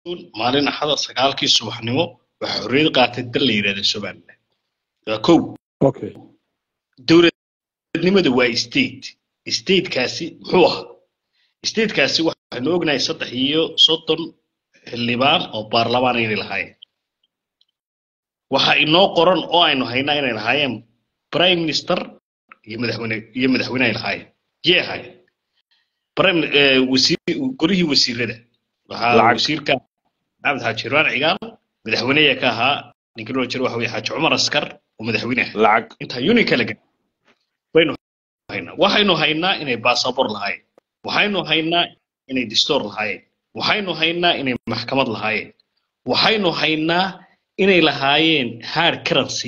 maalin axada sagaalkii subaxnimo waxaa xorriyad qaatay dal la yidhahda somaliland waa kow okay dowladnimada waa state statekaasi muxuu ahaa statekaasi waxaynu ognahay saddex iyo soddon xildhibaan oo baarlamaan inay lahaayeen waxa inoo qoran oo aynu haynaa inay lahaayeen prime minister iyo madaxweyne iyo madaxweyne ay lahaayeen yee ahaayeen prime eh, wasiir golihii wasiirada waxaa Lacag. wasiirka maxamed xaaji irwaan cigaal madaxweyneya ka ahaa ninkii loo jiro waxa weye xaaji cumar askar oo madaxweyne ah lacag intaa uni kala gad waynu haynaa waxaynu haynaa inay baasabor lahaayeen waxaynu haynaa inay distoor lahaayeen waxaynu haynaa inay maxkamad lahaayeen waxaynu haynaa inay lahaayeen hard currency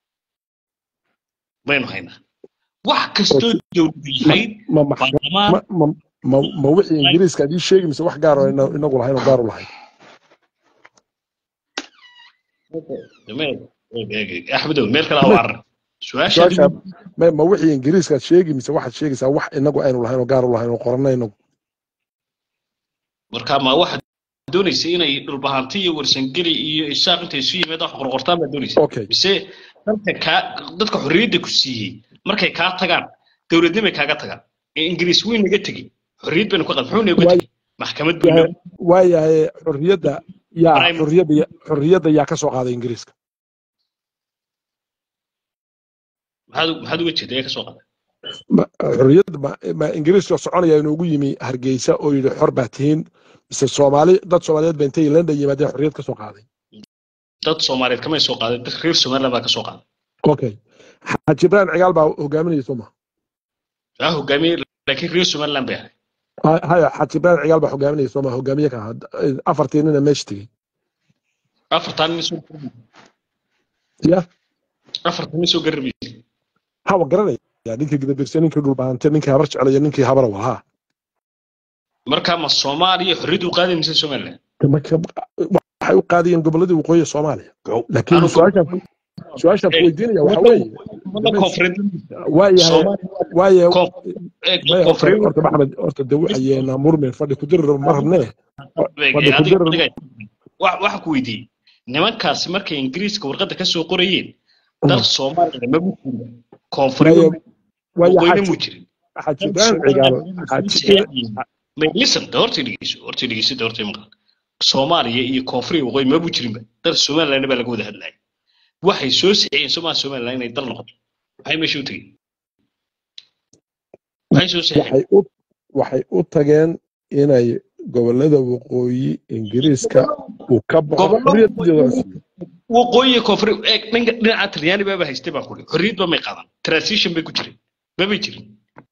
baynu haynaa wax kastoo dowladu lahayd ma maxkamad baarlamaan ma ma ma ma wixii ingiriiska adii sheegi mise wax gaar oo ina- inagu lahayn oo gaar u lahayn axmedow meel kale ha carar su-aasha su-aasha ma ma wixii ingiriiska aad sheegi mise waxaad sheegaysaa wax inagu aynu lahayn oo gaar u lahayn oo qoranna inagu marka ma waxaad doonaysa inay dhulbahanti iyo warsangeli iyo isaaq intay isu yimaad wax qorqortaan baad doonaysa okay mise dadka kaa dadka xorriyadda ku siiyey markay kaa tagaan dowladnimay kaaga tagaan ee ingiriis weyn naga tegi xorriyad baynu ka qad muxuu naga Waay- tegi maxkamad buu waayahay waayahay xorriyadda yaa Prime- xorriyadda ya- xorriyadda yaa ka soo qaaday ingiriiska maxaad maxaad uga jeeda ee ka soo qaday Ma- xorriyadda ma ma ingiriiska soconaya inoogu yimi hargeysa oo yidhi xor baa tihiin mise soomaali dad soomaaliyeed ba intay london yimaadeen xorriyad ka soo qaaday dad soomaaliyeed kamay soo qaaday dad reer somaliland baa ka soo qaaday okay xaaji ibrahim cigaal baa hogaaminaya soo ma aa hogaamiye laakiin reer somaliland bay ahay Ha- haya xaaji ibrahim cigaal baa hogaaminaya soo ma hogaamiye ka ahaa afartii nina meesha tegey afartan nin soo ya afartan nin soo garabiyey hawa garanaya ninkii gidabirse ninkii dhulbaante ninkii habar jeclaya ninkii habara walhaa marka ma soomaaliya xorriyad u qaaday mise somaliland waxay u qaadayeen goboladii waqooyi ee soomaaliya laakiin Anu- su-aashaan su-aashaan ku weydiinaya waxa weeye wadda koonfureed waayahay Soomaaliya- waaye koon- ee, maya horta koonfureed horta maxmed horta de waxayeena murmen fadhi ku dirir ma rabnee fadhi ku adiga- dirir adiga- wa- waxa ku weydiiyey nimankaasi markay ingiriiska warqadda ka soo qorayeen dal soomaaliya ma bujirin koonfureed waaye waaye waqooyina xaaji mu jirin xaaji ibrahim cigaal xaaji May- listen de horta dhegeyso horta dhegeyso de horta maqal soomaaliya iyo koonfuriya waqooyi ma bujirinba dal somaliland baa laga wada hadlaya waxay soo sixiyeen somaa somaliland inay dal noqoto maxay meesha u tegeen maxay soo sixiyeen waxay u waxay u tageen inay gobolada waqooyi ingiriiska uu ka baxo Gobollo- xorriyadeeda la siiyo. waqooyiga koonfur eeg dhanka dhinaca talyaani baaba haystay baan kuri xorriyad ba may qaadan transition bay ku jireen mabay jirin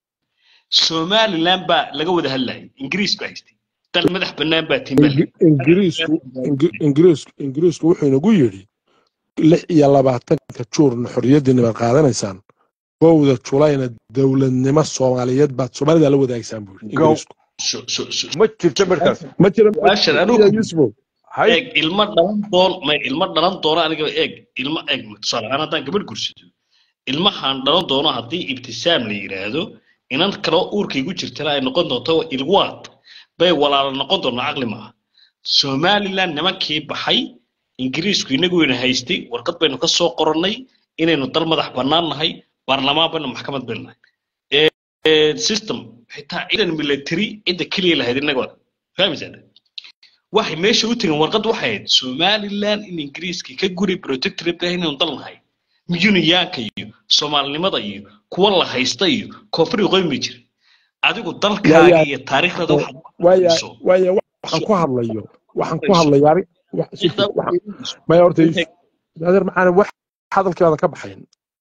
somaliland baa laga wada hadlayay ingiriis baa haystay dal madax bannaan baa timbal Ingi- ingiriisku Ingi- ingiriisku ingiriisku wuxuu inagu yidhi lix iyo labaatanka juurna xorriyadiina baad qaadanaysaan kowda julayna dowladnimo soomaaliyeed baad soomaalida la wadaagsaan buu yidhi Go. ingiriisku So- so- so- ma jirto markaas ma jira Su'aashan anigu- Ya Yusufow, hay eeg ilmo dhalan doon may ilmo dhalan doono aniga eeg ilmo eeg tusaale ahaan haddaan gabadh gursado ilmahan dhalan doono haddii ibtisaam la yidhaahdo inan kaloo uurkaygu jirtana ay noqon doonto ilwaad bay walaalo noqon doonaa caqli maaha somaliland nimankii baxay ingiriisku inagu weyna haystay warqad baynu ka soo qorannay inaynu dal madax bannaan nahay baarlamaan baynu maxkamad baynu nahay Eh, eh, system xitaa ciidan military cidda keliya lahayd inaga wada fahmaysaa waxay meesha u tegeen warqad waxay ahayd somaliland in ingiriiska ka guri protectorate ah inaynu dal nahay yuniyaanka iyo soomaalinimada iyo kuwa la haysta iyo koonfur waqooyi ma jirin adigu dalkaaga Waayaa- iyo taariikhdaada waxaad waaya hayso. waaya waxaan ku hadlayo waxaan ku hadlaya ari- wax- si- waxaan- maya horta Yusuf, adeer maxaan wax hadalkeeda ka baxayn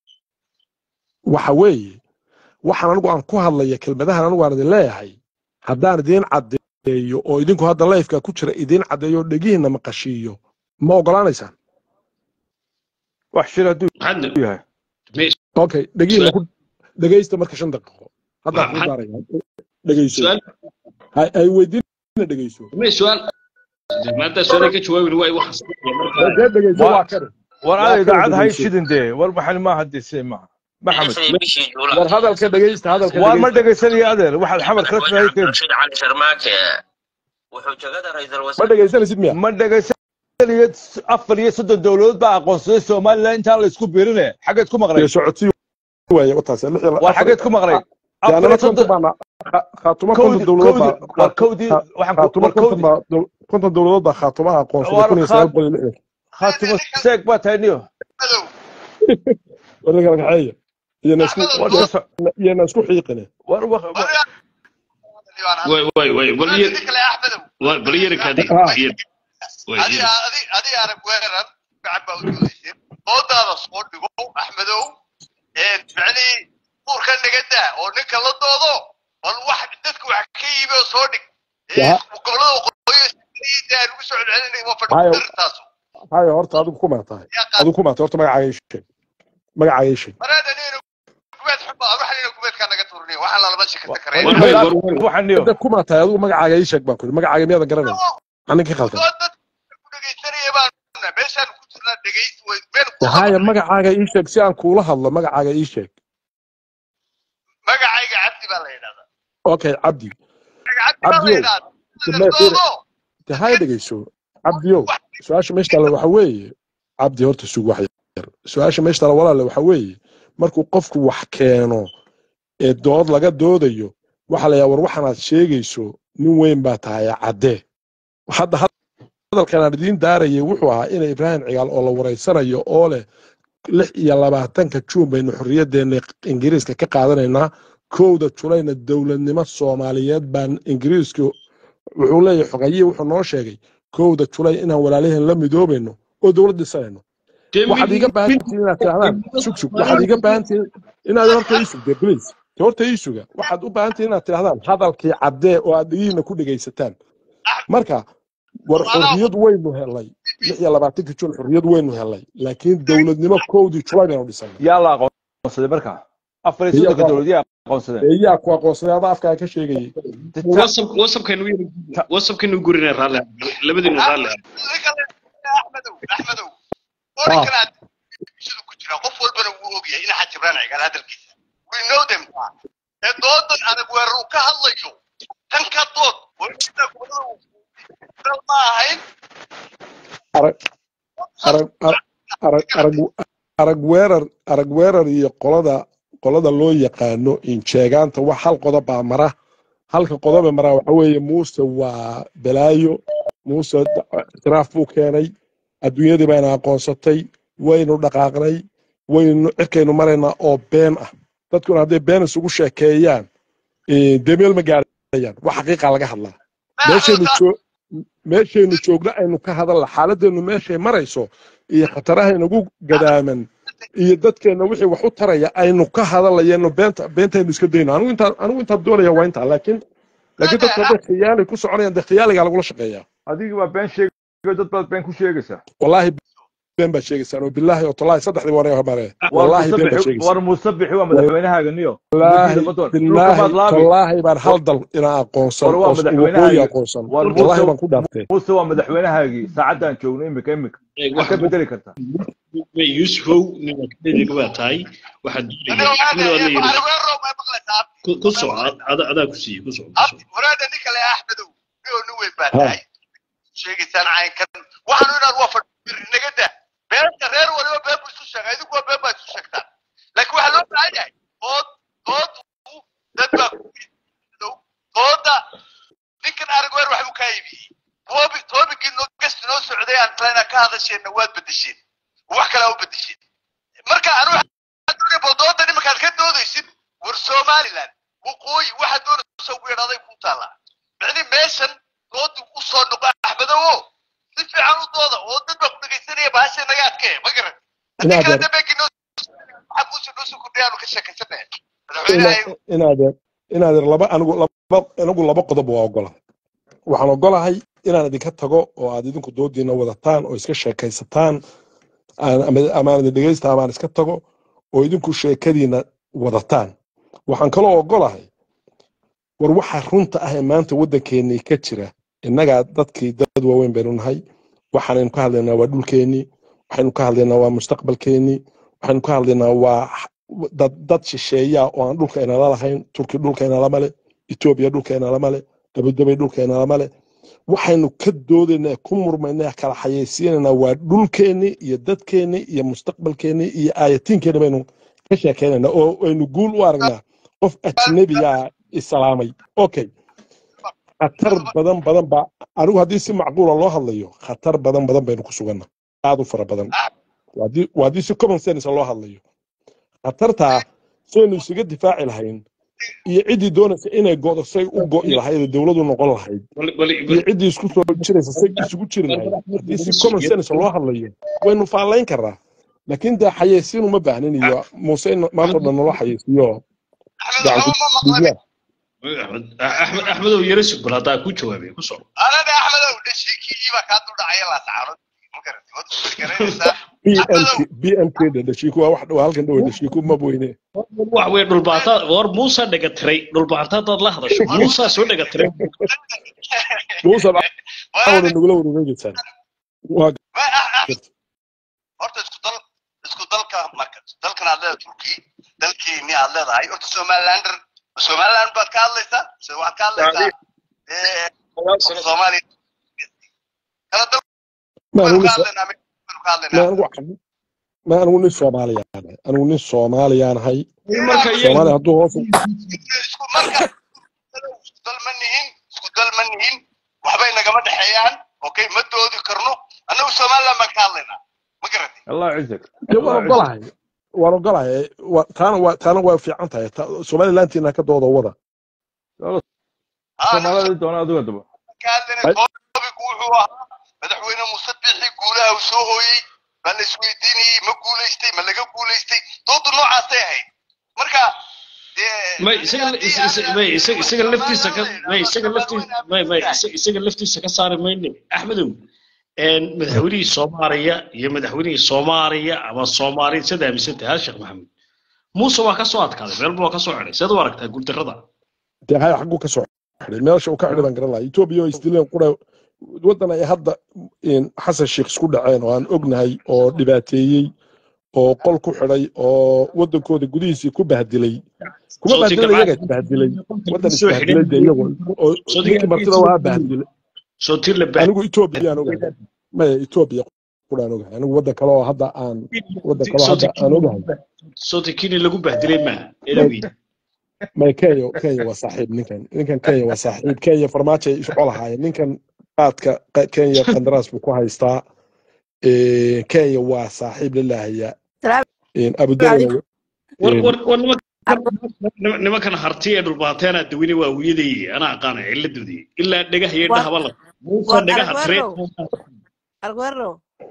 waxa weeye waxaan anigu aan ku hadlaya kelmadahan anigu aan idin leeyahay haddaan idiin caddeeyo oo idinku hadda lifeka ku jira idiin caddeeyo oo dhegihiinna maqashiiyo ma ogolaanaysaan wax shir hadduu maxaad yahay me- okay dhegihiinna ku dhegaysta marka shan daqiiqo haddaan ku Maxad- daaraya dhegayso su'aal hay hay weydiina dhegayso me su'aal maanta su'aal ka jawaabi waay waxaas dee dhegayso Waa- waa kare war Waa ada idaacad kala hay dhegeyso. shidan dee war maxan ma hadisay maaha maxamed war hadalka dhegaysta hadalka waar ma dhegaysta dhegaysanayo adeer waxaad xamar kala tahay keen رشيد علي شرماك wuxuu jagada ra'iisul ma wasaare dhegaysanaysid miya ma dhegaysanaya afar iyo soddon dowladood baa aqoonsaday somalilan intaan la isku biirine xaggeed ku maqlay iyo socotii waaye wataas lix iyo waa xaggeed ku maqlay afar yaanana iyo konton soddon baana khaatuma konton kowdi dowladood kowdi baa waa kowdii waxaan ku khaatuma war konton kowdi baa dow- konton dowladood baa khaatumaha aqoonsaday war kun iyo sagaal khaat boqol iyo lixdan khaatimo seeg baa tahay niyo madow warka kala kaxeeya iyana isku axmedow war dood ka so iyana isku xiiqine war wa- wa- bari aan way way way bal walaal yar idin kale axmedow way bal yar kaadi ah yar way adi yar adi adi arag weerar gacan baa u doodayseen doodaada soo dhigo axmedow ee macnihii uurka naga daa oo ninka la doodo bal wax dadka wax ka iibi oo soo dhig ee yaa gobolada waqooyi aan ugu soo celcelinay waa fadhi hayo dirirtaas hayo horta adigu kuma tahay yaa qaad adigu kuma tahay horta magacaaga ii sheeg magacaaga ii sheeg mareeda nina kubeed xubba ruuxa nina kubeedkaa naga turinay waxaa lalama shakata war kareen war maxay way kaa war way waxaan niyo hadda kuma tahay adigu magacaaga ii sheeg baan ku yidhi magacaaga miyaadan garanayn aninka khaldan dood dadka ku dhegaysanaya baan meeshaan ku jirnaa dhegaysi way meel ku haya qabanay magacaaga ii sheeg si aan kuula hadlo magacaaga ii sheeg magacayga cabdi baa la yidhahdaa okay cabdi magaca cabdi baa la cabdiyow yidhahdaa dibnaa fiiri doodo de haya dhegeyso cabdiyow su-aasha meesha taalla waxa weeye cabdi horta sug wax yar su-aasha meesha taalla walaale waxa weeye markuu qofku wax keeno ee dood laga doodayo waxa la yaha war waxanaad sheegayso nin weyn baa tahay caddee hadda hadalkan aan idiin daarayay wuxuu ahaa ina ibraahim cigaal oo la wareysanayo oo leh lix iyo labaatanka juun baynu xorriyaddeena ingiriiska ka qaadanaynaa kowda julayna dowladnimo soomaaliyeed baan ingiriiska wuxuu leeyahay xogayihi wuxuu noo sheegay kowda julay inaan walaalaheen la midoobayno oo dowlad dhisanayno de waxaad mid iiga baahan mid tihiin inaad tidhahdaan sug sug waxaad iiga baahan tihiin inaad horta ii sugde please de horta ii suga waxaad u baahan tihiin inaad tidhahdaan hadalkii caddee oo aad dhigihiina ku dhegaysataan marka war xorriyad waynu helay lix iyo labaatanka jun xorriyad waynu helay laakiin dowladnimo kowdii julay baynu dhisanay yaa la aqoonsaday marka afar iyo iyaa soddonka ku dowlad yaa aqoonsadeen iyaa ku aqoonsaday adaa afkaa ka sheegayay Ta- whatsapp whatsappkaynu yar whatsappkaynu gurina raalli labadiinu raalli ninka la axmedow axmedow ah orinkan bulshada ku jira qof walbana wuu ogyahay in xaj ibraan cigaal hadalkiisa we know them ee doodan adag weerar uu ka hadlayo tan ka dood warkiisa gobolada ma ahayn arag arag ar- arag arag arag weerar arag weerar iyo qolada qolada loo yaqaano injeegaanta wax hal qodob baa mara halka qodobe mara waxa weeye muuse waa balaayo muuse itiraaf buu keenay adduunyadii bayna aqoonsatay waynu dhaqaaqnay waynu cirkaynu maraynaa oo been ah dadkuna hadday been isugu sheekeeyaan eh, dee meel ma gaarayaan wax xaqiiqa laga hadlaa meeshaynu joo meeshaynu joogno aynu ka hadalla xaaladdeenu meeshay marayso iyo khataraha inagu gadaaman iyo dadkeenna wixii wax u taraya aynu ka hadalayano beenta beentaynu iska dayno anigu intaa anigu intaa doonaya waa intaa laakiin laakiin dadku hadday khiyaali ku soconayaan dee khiyaaligaa lagula shaqeeyaa adigii baa been sheegayo dad baad been ku sheegaysaa wallaahi been baad sheegaysaan oo bilaahi oo tallaahi saddexdii waa mare war wallaahi been baad musabixi sheegaysaan war musabixi waa madaxweynahaaga niyo wallaahi umadiida ma doon dhulka bilaahi maad laabi tallaahi baan hal dal inaa aqoonsan war waa oo waqooyi madaxweynahaaga aqoonsan war wallaahi muuse baan ku dhaartay muuse waa madaxweynahaagii saacaddan joogno imika imika maxaad ka bedeli kartaa yusufow ninka waa tahay waxaad doonaya axmed waa la yidhi weerar ma maqlaysaa ku- ku soco ada- adaa ku siiye ku soco ku soco waraada ninka le axmedow niyo nin weyn baa ha tahay sheegaysaan caynkan waxaanu inaan waa fadhi naga daa beenta reer waliba been buu isu sheegay idinku waa been baa isu sheegtaan laakiin waxaa loo baahan yahay dood dood dad baa ku dooda ninkan arag weer waxbuu kaa iibiyey toobi toobigii noo gesti noo socday aan kalena ka hadasheenna waad bedesheen wax kale u bedesheen marka anu bal doodan iminkaad ka doodaysid war somaliland waqooyi waxaad doonaysa ugu yadhaaday ku taallaa micni meeshan doodu u soo noqo axmedowo si fiican u dooda oo dad baa ku dhegaysanaya bahasha naga adkee ma garan haddii kale inaadeer dambeegii noo waxaa kuusi noo soo kordhayaanu ka sheekaysanaya ina madaxweynaha inaadeer inaadeer laba anigu laba anigu laba qodob waa ogolahay waxaan ogolahay inaan idinka tago oo aad idinku doodiina wadataan oo iska sheekaysataan aan- ama- amaan idin dhegaysta amaan iska tago oo idinku sheekadiina wadataan waxaan kaloo ogolahay war waxa runta ah ee maanta waddankeennii ka jira innagaa dadkii dad waaweyn baynu nahay waxaanaynu ka hadlaynaa waa dhulkeennii waxaynu ka hadlaynaa waa mustaqbalkeennii waxaynu ka hadlaynaa waa dad dad shisheeya oo aan dhulka inala lahayn turki dhulka inalama le etoobiya dhulka inalama le dabadabay dhulka inalama le waxaynu ka doodaynaa ku murmaynaa kala xayeysiinaynaa waa dhulkeenni iyo dadkeenni iyo mustaqbalkeenni iyo aayatiinkeenni baynu ka sheekaynaynaa oo aynu guul u aragnaa qof ajnabiyaa islaamay okay khatar badan badan baa anigu haddii si macquula loo hadlayo khatar badan badan baynu ku suganna aad u fara badan waa haddii- waa haddii si common sense loo hadlayo khatartaa saynu isaga difaaci lahayn iyo ciddii doonaysa inay go'do say u go'i lahayd oo dowladu noqon lahayd bal bal iyo ciddii isku soo jiraysa say isugu jiri lahayd haddii si common sense loo hadlayo waynu faalayn karnaa laakiin dee xayeysiin uma baahnin iyo muuse in maanta o dhan naloo xayeysiiyo gacan ku dhiibyaan axmed axmed axmedow yara sug bal haddaa ku jawaabay ku soo anada axmedow dhashiikii baa kaa duldhacaya la sacarood ma garati waad ku garanaysaa bmk bmk dhe dhashiiku waa wax waa halkan dhowe dhashiiku ma weyne wax wey dhulbaanta war muusa dhega tiray dhulbaanta haddaad la hadasho muusaa soo dhega tiray muuse awada nagula wareegeysaan waa garta horta isku dal isku dalka marka dalkan aad leedahay turki dalkiini aad leedahay horta somalilander somaliland baad ka hadlaysaa mise waxaad ka hadlaysaa eh, soomaaliya kala dal ma baynu anigu ka nin hadlaynaa baynu ka ma hadlaynaa anigu ma anigu nin soomaaliyaan ahay anigu nin soomaaliyaan ahay marka soomaaliya hadduu hoos u- isku marka isku dal ma nihin isku dal ma nihin waxbay nagama dhexeeyaan okay ma doodi karno annagu somaliland baan ka hadlaynaa ma garatay الله يعزك dee waan ogolahay waan ogolahay Waa- taana waa taana waa fiican tahay Ta- somalilantiina ka dooda wada Ah, annagu soomaalida doona adiga daba ka hadlaynay topic wuxuu ahaa madaxweyne muuse bixi guulaha uu soo hooyey baa la isweydiinayey ma guulaystay ma laga guulaystay doodu noocaasay ahayd marka dee may isaga is- is- may isaga isaga laftiisa ka may isaga laftiisa may may isa- isaga laftiisa ka saari mayne axmedow een madaxweynihii soomaaliya iyo madaxweynihii soomaaliya ama soomaali sida aaminsantahay hal sheekh maxamed muuse waa ka soo adkaaday meel buu waa ka soo xidhay seed u aragtaa guuldarrada dee hay xagguu ka soo xidhay meesha uu ka xidhay baan garan lahaa etoobiya oo isdileen qura waddan ay hadda in xasan sheekh isku dhaceen oo aan ognahay oo dhibaateeyey oo qol ku xidhay oo waddankooda gudihiisii ku bahdilay kuma Soo bahdilay tigabaa- iyaga isbahdilay waddan soo isbahdilay dee iyagu oo Soo ninkii tigabaa- martida waa bahdilay soo tir la baahay anigu etoobiyaan ogahay maya etoobiya quraan ogahay anigu waddan kale oo hadda aan waddan kale oo hadda aan ogahay soo tikini lagu bahdilay maaha eedawey maya kenya kenya waa saaxiib ninkan ninkan kenya waa saaxiib kenya farmaajo ay isco lahaayeen ninkan qaadka qa- kenya qandaraas buu ku haystaa Eh, kenya waa saaxiib lalaahaya abudabi war war war nimankan nimankan harti ee dhulbaateena daweyne waa wiyaday anaa aqaana ciladoodii ilaa dhagaha iyo War- dhahaba la muusa war dhagaha tire Arguero. arguero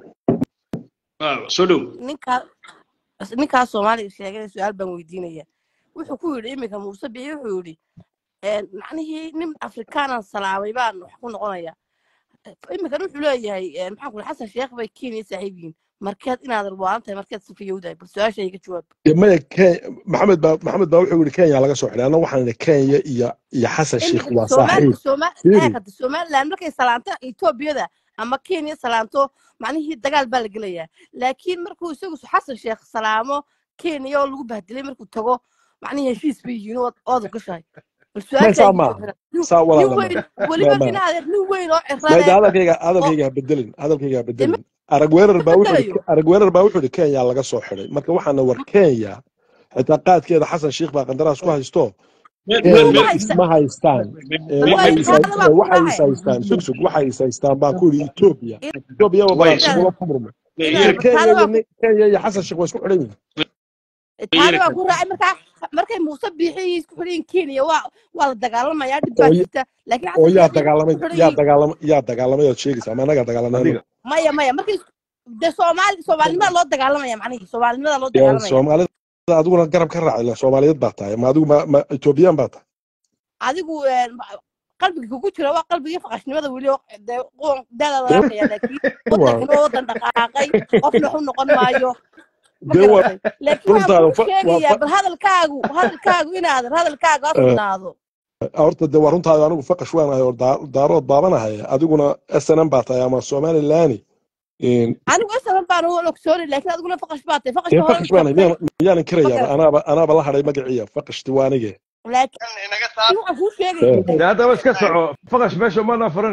Ah, soo dhow ninkaa ninkaa soomaaliga sheegay su-aal baan weydiinaya wuxuu ku yidhi iminka muuse bici wuxuu yidhi een, macnihii nin afrikaanan salaamay baan wax ku noqonaya iminkan wuxuu leeyahay een, maxaan ku xasan sheekh bay kenya saaxiib yihiin markeed inaad arbaalan tahay markeed sifayowdahay bal su-aasha iga jawaab maya Ke- maxamed baa maxamed baa wuxuu yidhi kenya laga soo xidhay anna waxaan idhi kenya iyo iyo xasan sheikh waa saaxiib Fiiri. iminka somaliland markay salaanto etoobiyada ama kenya salaanto macnihii dagaal baa la gelayaa laakiin markuu isagu xasan sheekh salaamo kenya oo lagu bahdilay markuu tago macnihii heshiis bay yihiin oo ooda gashahay bal May saa su-aasha maaha. saa nin walaal weyn weliba ma- nin adeer nin weyn oo mayda cirade hadalkayga hadalkayga ha bedelin hadalkayga ha bedelin arag weerar baa wuxuu bedelayo. yidhi- arag weerar baa wuxuu yidhi kenya laga soo xidhay marka waxaana war kenya xitaa qaadkeeda xasan sheikh baa qandaraas ku haysto meel kenya meel meel isma haystaan ee Waa waxay is ishaada baa ku waxay is raacay. haystaan sug sug waxay is haystaan baan ku yidhi etoobiya In- etoobiya waa Way- balaasugula ku murmay inaad kenya taada iyo baa ku nin- kenya iyo xasan sheikh waa isku xidhan yihiin taada baa ku raacay markaa markay muuse biixii isku xidhan yihiin kenya waa waa la dagaalamayaa dhib baa Oo- jirta laakiin oo xasan yaa sheekh isku dagaalamay xidhan yaa yihiin dagaalamay yaa dagaalamay ood sheegaysa ama anagaa dagaalamay adiga maya maya markii de soomaali soomaalinimada loo dagaalamaya macnihii soomaalinimada loo Yaa dagaalamaya soomaalida adiguna garab ka raaci la soomaaliyeed baa tahay ma adigu ma ma etoobiyaan baa tahay adigu een, qalbiga kugu jira waa qalbigii faqashnimada weli oo dee qoon daada laga arkaya laakiin wadankana wadan dhaqaaqay qofna waxu noqon maayo ma dee waa garatay laakiin waxaan runtaada kuu fa- waa sheegayaa fa- bal hadalkaagu hadalkaagu inaadan hadalkaagu ha Eh, sugnaado horta dee waa runtaada anigu faqash waan ahay oo daa- daarood baabanahay adiguna snm baa tahay ama somalilaani anigu isagan baan u ogsoonay laakiin adiguna faqash baa tahay faqashka hore faqash baan tagtay miyaanan ma kirayaa garatay anaaba anaaba la hadhay magaciya faqashti waa anige laakiin inaga saar waxaan kuu sheegaya dee haddaba iska soco faqash meesha maanaa furane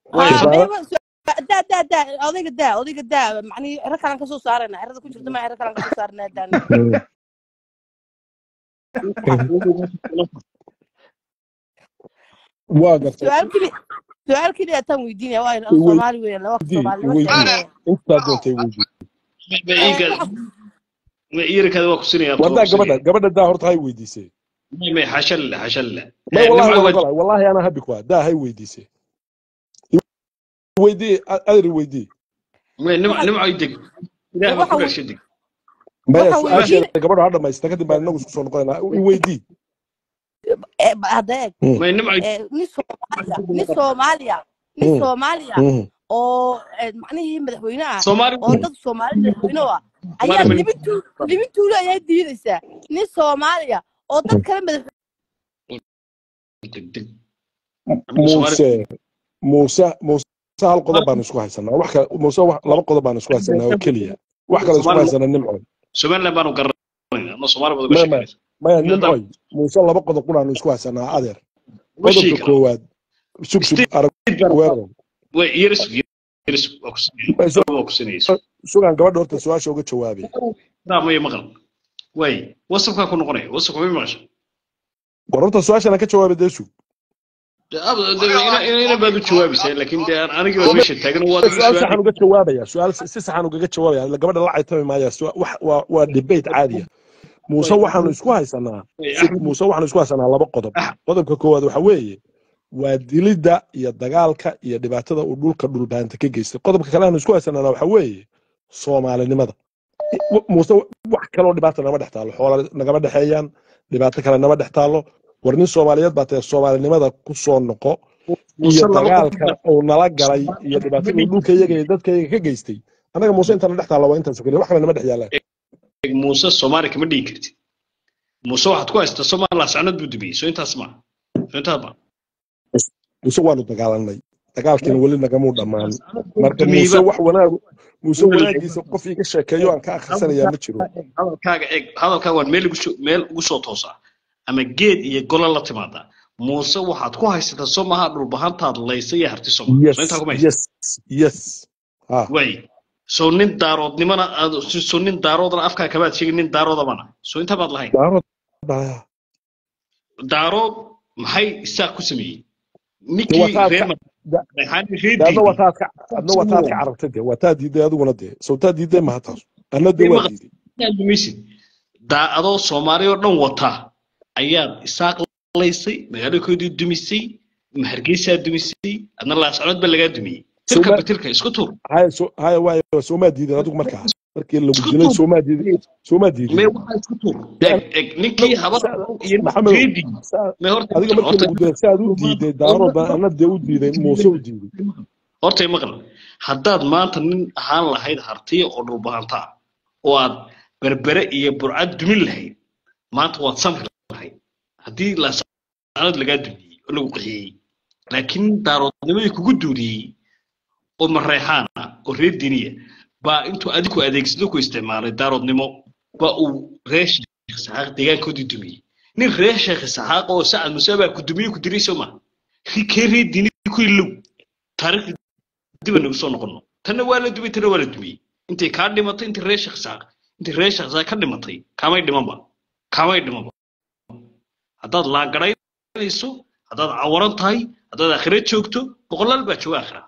waayo haa tusaale meeba daa daa daa odayga daa odayga daa macnii ciro kalan kasoo saarayna cirada ku jirta ma ciro kalan kasoo saarnaa daana waa gartay su-aal keli su-aal keliya taan weydiinaya waa Iwey- soomaali weeyaan laba weydii soomaalinimo weydii sheeganaya intaa doontay weydii ma iiga ma iirikaada waa ku sinaya abta waa wadaa ku gabadha sinaya gabadha daa horta hay weydiisay may may xasha lila xasha lila may Eh, wallahi nimco waan waa ogolahay wallahi anaa habi ku ah daa hay weydiisay weydii adri weydii may nimco waxaan nimco deg ilaah baa ku waxaan dhashay deg maya waxaan weydiin su-aasheeda gabadha ha dhamaysta kadib baan inagu isku soo noqonaynaa i weydii eh, hadda eeg Mm, may nimco eh, nin soomaaliya nin soomaaliya nin mm, soomaaliya mm. oo eh, macnihii madaxweyne ah soomaali oo dad soomaali madaxweyne u ah soomaali ayaa ma libintu libintuulu ayaa diidaysaa nin soomaaliya oo dad kale madax deg deg anigu soomaali muuse muuse muuse hal qodob baan isku haysanaa wax kale muuse wax- laba qodob baan isku haysanaa oo keliya wax kale isku soomaali haysanaa nimcoy somaliland baanu garanayna ama soomaali baad uga maya maya sheekanaysa maya Nin haddaan nimcoy muuse laba qodob quraanu isku haysanaa adeer uga sheegi qodobka karaa koowaad sug sug state arag baan weerow way yeris yeris waa ku sinaya Way su- waa ku sinayso sugaan gabadha horta su-aasha uga jawaabay daa maya maqal way wasafkaa ku noqonaya wasafka may maqasha war horta su-aashana ka jawaabay dee sug ina baad u jawaabaysaa laakiin dee anigii baa meesha taagan oo adiga su-aal su-aal saxan uga jawaabaya su-aal si saxan ugaga jawaabaya ila gabadha la caytami maaya su- wax- waa waa debate caadiya muuse waxaanu isku haysanaa sug muuse waxaanu isku haysanaa laba qodob qodobka koowaad waxa weeye waa dilidda iyo dagaalka iyo dhibaatada uu dhulka dhulbaanta ka geystay qodobka kale aanu isku haysanaana waxa weeye soomaalinimada w- muuse wax kaloo dhibaata nama dhex taalo xoola nagama dhexeeyaan dhibaato kale nama dhex taalo war nin soomaaliyeed baa tae soomaalinimada ku soo noqo iyo dagaalka uu nala galay iyo dhibaatada uu dhulka iyaga iyo dadka iyaga ka geystay annaga muuse intana dhex taalla waa intaas keliya wax kale nama dhex yaalaan muuse soomaali kama dhigi kartid muuse waxaad ku haystaa somaliland sacnad buu dumiyey soo intaas ma soo intaas ma muuse waanu dagaalanay dagaalkiina weli nagamuu dhammaan marka dumiyey muuse ba wax wanaag muuse wanaagiisa qof iga sheekeeyo aan ka akhrisanayaa ma jiro hadalkaaga eeg hadalkaaga waan meel ugu soo meel ugu soo toosaa ama geed iyo golo la timaadaa muuse waxaad ku haysataa soo maaha dhulbahantaad laysa iyo harti soma yes soo intaa kuma haysa yes yes ha way soo nin daaroodnimana aad soo nin daaroodana afkaa kabaad sheegin nin daaroodabana soo intaa baad lahayn daarood baa daarood maxay isaaq ku sameeyey de ninkii wataad reer ka da- madaxaani de adna reediidii wataad ka adna wataad ka carabtay de wataa diiday adiguna dee soo taa diiday maha taas anna de waa diiday maysid daa adoo soomaali oo dhan wata ayaad isaaq laysay magaalakoodii dumisay hargeysaa dumisay adna laascanood ba lagaa dumiyey tilka Soma- batilka isku tuur haya so haya waayo soomaa diidan adigu markaa markii lagu isku dilay tuur soomaa diiday soomaa mee diidin waxaa isku tuur de eg eg ninkii habar iyo maxamedow reedi saa- mee horta adiga maqal markii horta lagu dilay si aad u diiday daarood baan anna dee u diiday muuse u diiday horta maqal haddaad maanta nin ahaan lahayd hartiya oo dhulbahantaa oo aad berbere iyo burcad dumin lahayd maanta waad samri lahayd haddii laascanood lagaa dumiyey oo lagu qixiyey laakiin daaroodnimadii kugu duuriyey oo mareexaana oo reer diniya baa intuu adigu adeegsado ku isticmaalay daaroodnimo baa uu reer sheekh saxaaq deegaankoodii dumiyey nin reer sheekh saxaaq oo sacad muse baa ku dumiyey ku diray soo ma kee reer dini ku ilow taariikhda dib aynu soo noqono tanna waa la dumay tanna waa la dumiyey intay kaa dhimatay intii reer sheekh saaq intii reer sheekh saaq ka dhimatay kaamay dhimanba kaamay dhimanba haddaad laagaraynayso haddaad cawaran tahay haddaad aakhira joogto boqolaal baa jooga aakhira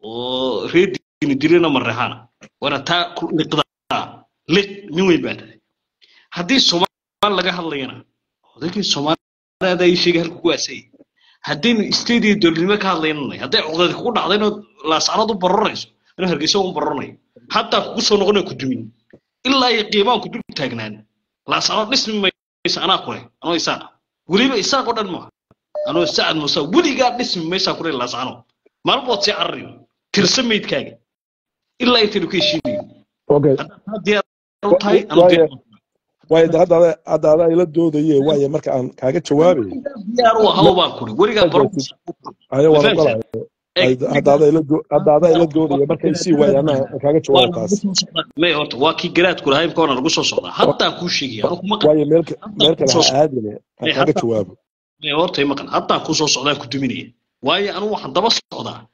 oo reer diini dirina mareexaana waana taa ku liqdaa liq nin weyn baa tahay haddii soomaali laga hadlayana odaygii soomaaliada ay sheegay halku ku aasay haddaynu isteed iyo dowladnimo ka hadlaynanay hadday codadi kugu dhacda inaad laascanood u baroranayso inuu hargeysa u baroranayo hataa kugu soo noqonayo ku dumin ilaa iyo qiimaan ku dul taagnaan laascanood dhismi maysa anaa kule anoo isaaqa weliba isaaq oo dhan maaha anoo sacad muuse weligaa dhismi maysaa kule laascanood maalmood sii cararayo tirsa meydkaaga ilaa intaynu ka heshiinayo okay haddaad taa diyaar u tahay anu waayo diyaar waayo de hadda ada- hadda adaa ila doodaye waayo marka aan kaaga jawaabay diyaar u ahaw baan kuri weligaa baro aya waan Defense. ogolahay hadda adaa ila do- hadda adaa ila doodaya marka isii waayo anaa aan kaaga jawaabo taas may horta waa kii garaadku lahaa imka waana lagu soo socdaa haddaan kuu sheegaya anu kuma waayo meel ka- meel kale ha aadine aan Ee, kaaga hadda- jawaabo may horta i maqan haddaan kuu soo socdaan ku duminaya waayo anu waxaan daba socdaa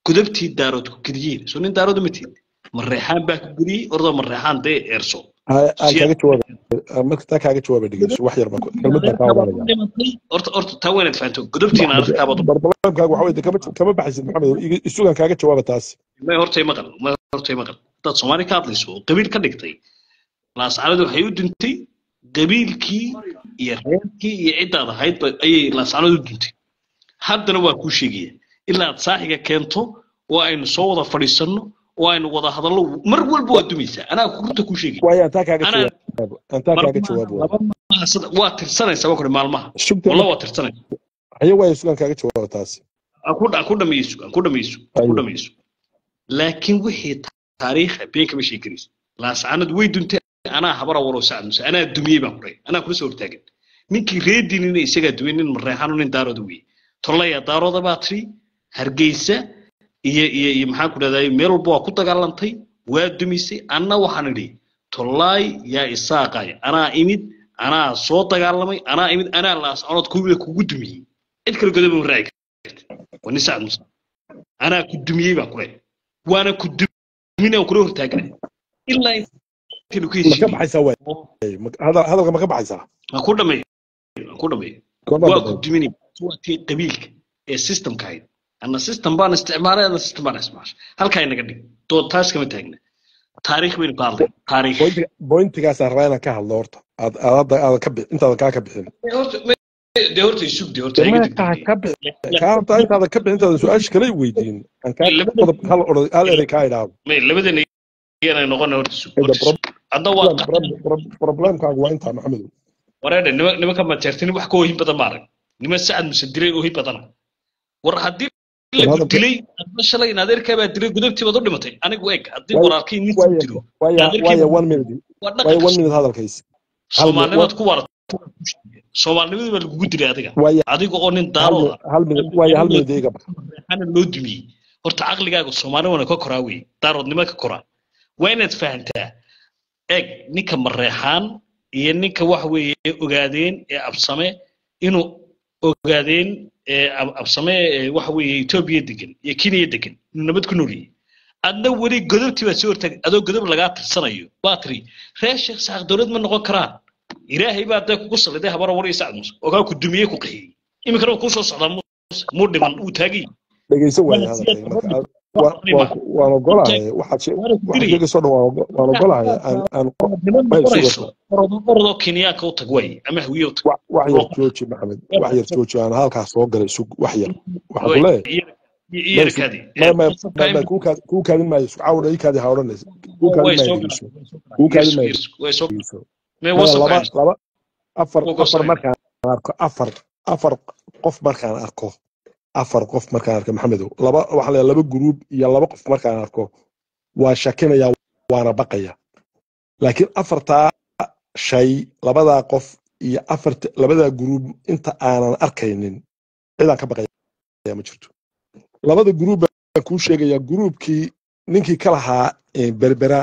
gudubtii daarood ku geliyeen soo nin daarood ma tiid mareexaan baa ku geliyey ordoo mareexaan dee eerso aan kaaga jawaaba marka taa kaaga jawaaba dhegeyso wax yar baan kelmad baan kaa oranaya horta horta taa waynaad fahanto gudubtiina arkaabad barbalamkaaga waxa weye kama kama baxaysid maxamed iga- isugan kaaga jawaaba taas may hortay maqal may hortay maqal haddaad soomaali ka hadlayso oo qabiil ka dhigtay laascanadu waxay u duntay qabiilkii iyo reerkii iyo ciddaad ahaydba ayay laascanadu u duntay haddana waa kuu sheegaya ilaa aad saaxiga keento oo aynu soo wada fadhiisanno oo aynu wada hadallo mar walba waa dumaysaa anaa runta kuu sheegaya waayo aan taa kaaga anaa jawaabo aan taa kaaga jawaabo laba maaha sida- waa tirsanaysaa waa kuri maalmaha sugta walla waa tirsanaysa haye waayo isugan kaaga jawaaba taas aan ku aan ku dhamayso aan ku dhamayso aan ku Aywa. dhamayso laakiin wixii taariikha been kama sheegi karayso laascanad way duntay anaa habara waroo sacad muse anaa dumiyey baan kuray anaa kula soo hortaagan ninkii reedinina isagaa dumiyey nin mareexano nin daarooda weeye tollaya daarooda baa tiri hargeysa iyo iyo iyo maxaan ku dhahday meel walba waa ku dagaalantay waa dumisay anna waxaan idhi tollaay yaa isaaqay anaa imid anaa soo dagaalamay anaa imid anaa laascanood kuwida kugu dumiyey cid kale godoba ma raaci karti waa nin sacad muse anaa ku dumiyey baan kuray waana ku dumin aan kula hortaaganay ilaa intaynu ka ma ka heshiinay baxaysaa waay Ma- hadal- hadalka ma ka baxaysaa aan ku dhameeyo aan ku dhameeyo goormaa waa ku dambeyn duminay waa tii qabiilka ee systemka ahayd anna system baan isticmaalay anna system baan isticmaashay halkaa inaga dhig dood taas kama taagna taariikh baynu ka hadlay taariikh Pointiga- pointigaasaan rabaa inaan ka hadlo horta aad aad hadda aadan ka bixin intaadan kaa ka bixin Dee horta me- dee horta isug dee horta dee iga maya kaa degdegay ka bixin kaa horta intaadan ka bixin intaadan su-aasha kala weydiin aan kaa qodob hal oran hal erey kaa idhaahdo may labadana iyana noqona horta isug Hada horta isug hadda waa problem- problem- problem- problemkaagu waa intaa maxamedow wareedhe nima nimanka mateertini wax ka ohin badan maarag nima sacad muse dilay ohin badana war haddii War lagu hadalka- dilay adna shalay in adeerkaa baa dilay gudubtii baad u dhimatay anigu eeg haddii Waayo- walaalkii nin waayo dilo waayo adeerkii waayo baa- one minute waa waayo dhaqanka one minute hadalkaysi hal minute soomaalnimaad ku warat soomaalinimadu baa lagugu dilay adiga waayo adiga oo nin hal daarooda minute hal minute waayo hal minute iga bax reexana loo dumiyey horta caqligaaga soomaalinimana ka koraa wey daaroodnimo ka koraa waa inaad fahantaa eeg ninka mareexaan iyo ninka wax weeye ogaadeen ee absame inuu ogaadeen ee ab- absame ee waxa weeye etoobiya degan iyo kenya degan inuu nabad ku nool yahay adna weli godobtii baad soo hortaag adoo godob lagaa tirsanayo baa tiri reer sheekh saaq dowlad ma noqon karaan ilaahay baa dee kugu saliday habara war iyo sacad muuse ogaa ku dumiyey ku qixiyey iminkana wuu kuu soo socdaa muuse muu dhiman uu taagay dhegeyso waayo Waana hadalkayga siyaasad marka aad- waa- waa ku- waan ogolahay waxaad she- waana ku waxaad dilaya sheegayso dhan waan ogo- waan ogolahay aan aan niman ma isu noqonayso wata orodoo orodoo kenyaanka u tag waaye ama hawiye u tag wax wax yar jooji maxamed wax yar jooji aan halkaas soo galay sug wax yar waxaan ku leeyahay ma isu iyarkaadi ma ma ma ma kuu kaad- kuu kaadin maayo isku caawda ii kaadi ha odhanaysa kuu kaadin way maayo soo dhegeyso kuu kaadin maayo way soo dhegeyso may maya wasabka laba laba afar Wuu afar gosanaya. markaan arko afar afar qof markaan arko afar qof markaan arko maxamedow laba waxaa la laba guruub iyo laba qof markaan arko waa shakinaya waana baqaya laakiin afartaa shay labadaa qof iyo afarta labadaa guruub inta aanan arkaynin cidaan ka baqaya ma jirto labada guruub baan kuu sheegaya guruubkii ninkii ka lahaa eh, berbera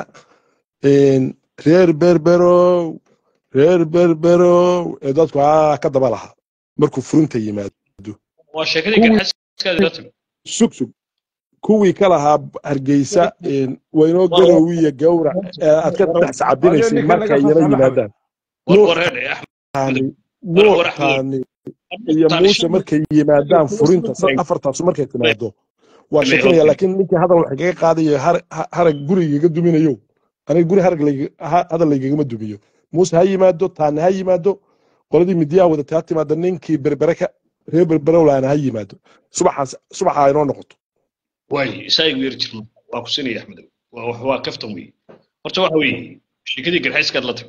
een, reer berberow reer berberow ee dadku aa ka daba lahaa markuu furinta yimaado waa sheekadii kuwii garxaskaadi la timi sug sug kuwii ka lahaa hargeysa een, waynoo garowiya gawra ee aad ka dhex waayo sacabinaysay ninkan naga markay soo yala saamaxay yimaadaan war nuux war reer axmed taani war nuux war axmed taani iyo taani muuse shan markay yimaadaan furinta sa- afartaasu markay timaado waa shakinaya laakiin ninkii hadal wax kaga qaadayo har- ha- harag gurigaga duminayo aniga guri harag layga- ha- hadal laygagama dumiyo muuse ha yimaado taani ha yimaado qoladii midiyaha wadatay ha timaado ninkii berbere ka reer berberowlaana ha yimaado subaxaas subaxa ha inoo noqoto waay isaa igu yeri jirma waa ku sinaya axmedow waa wax waa kaftan weeye horta waxa weeye sheekadii garxayskaad la timi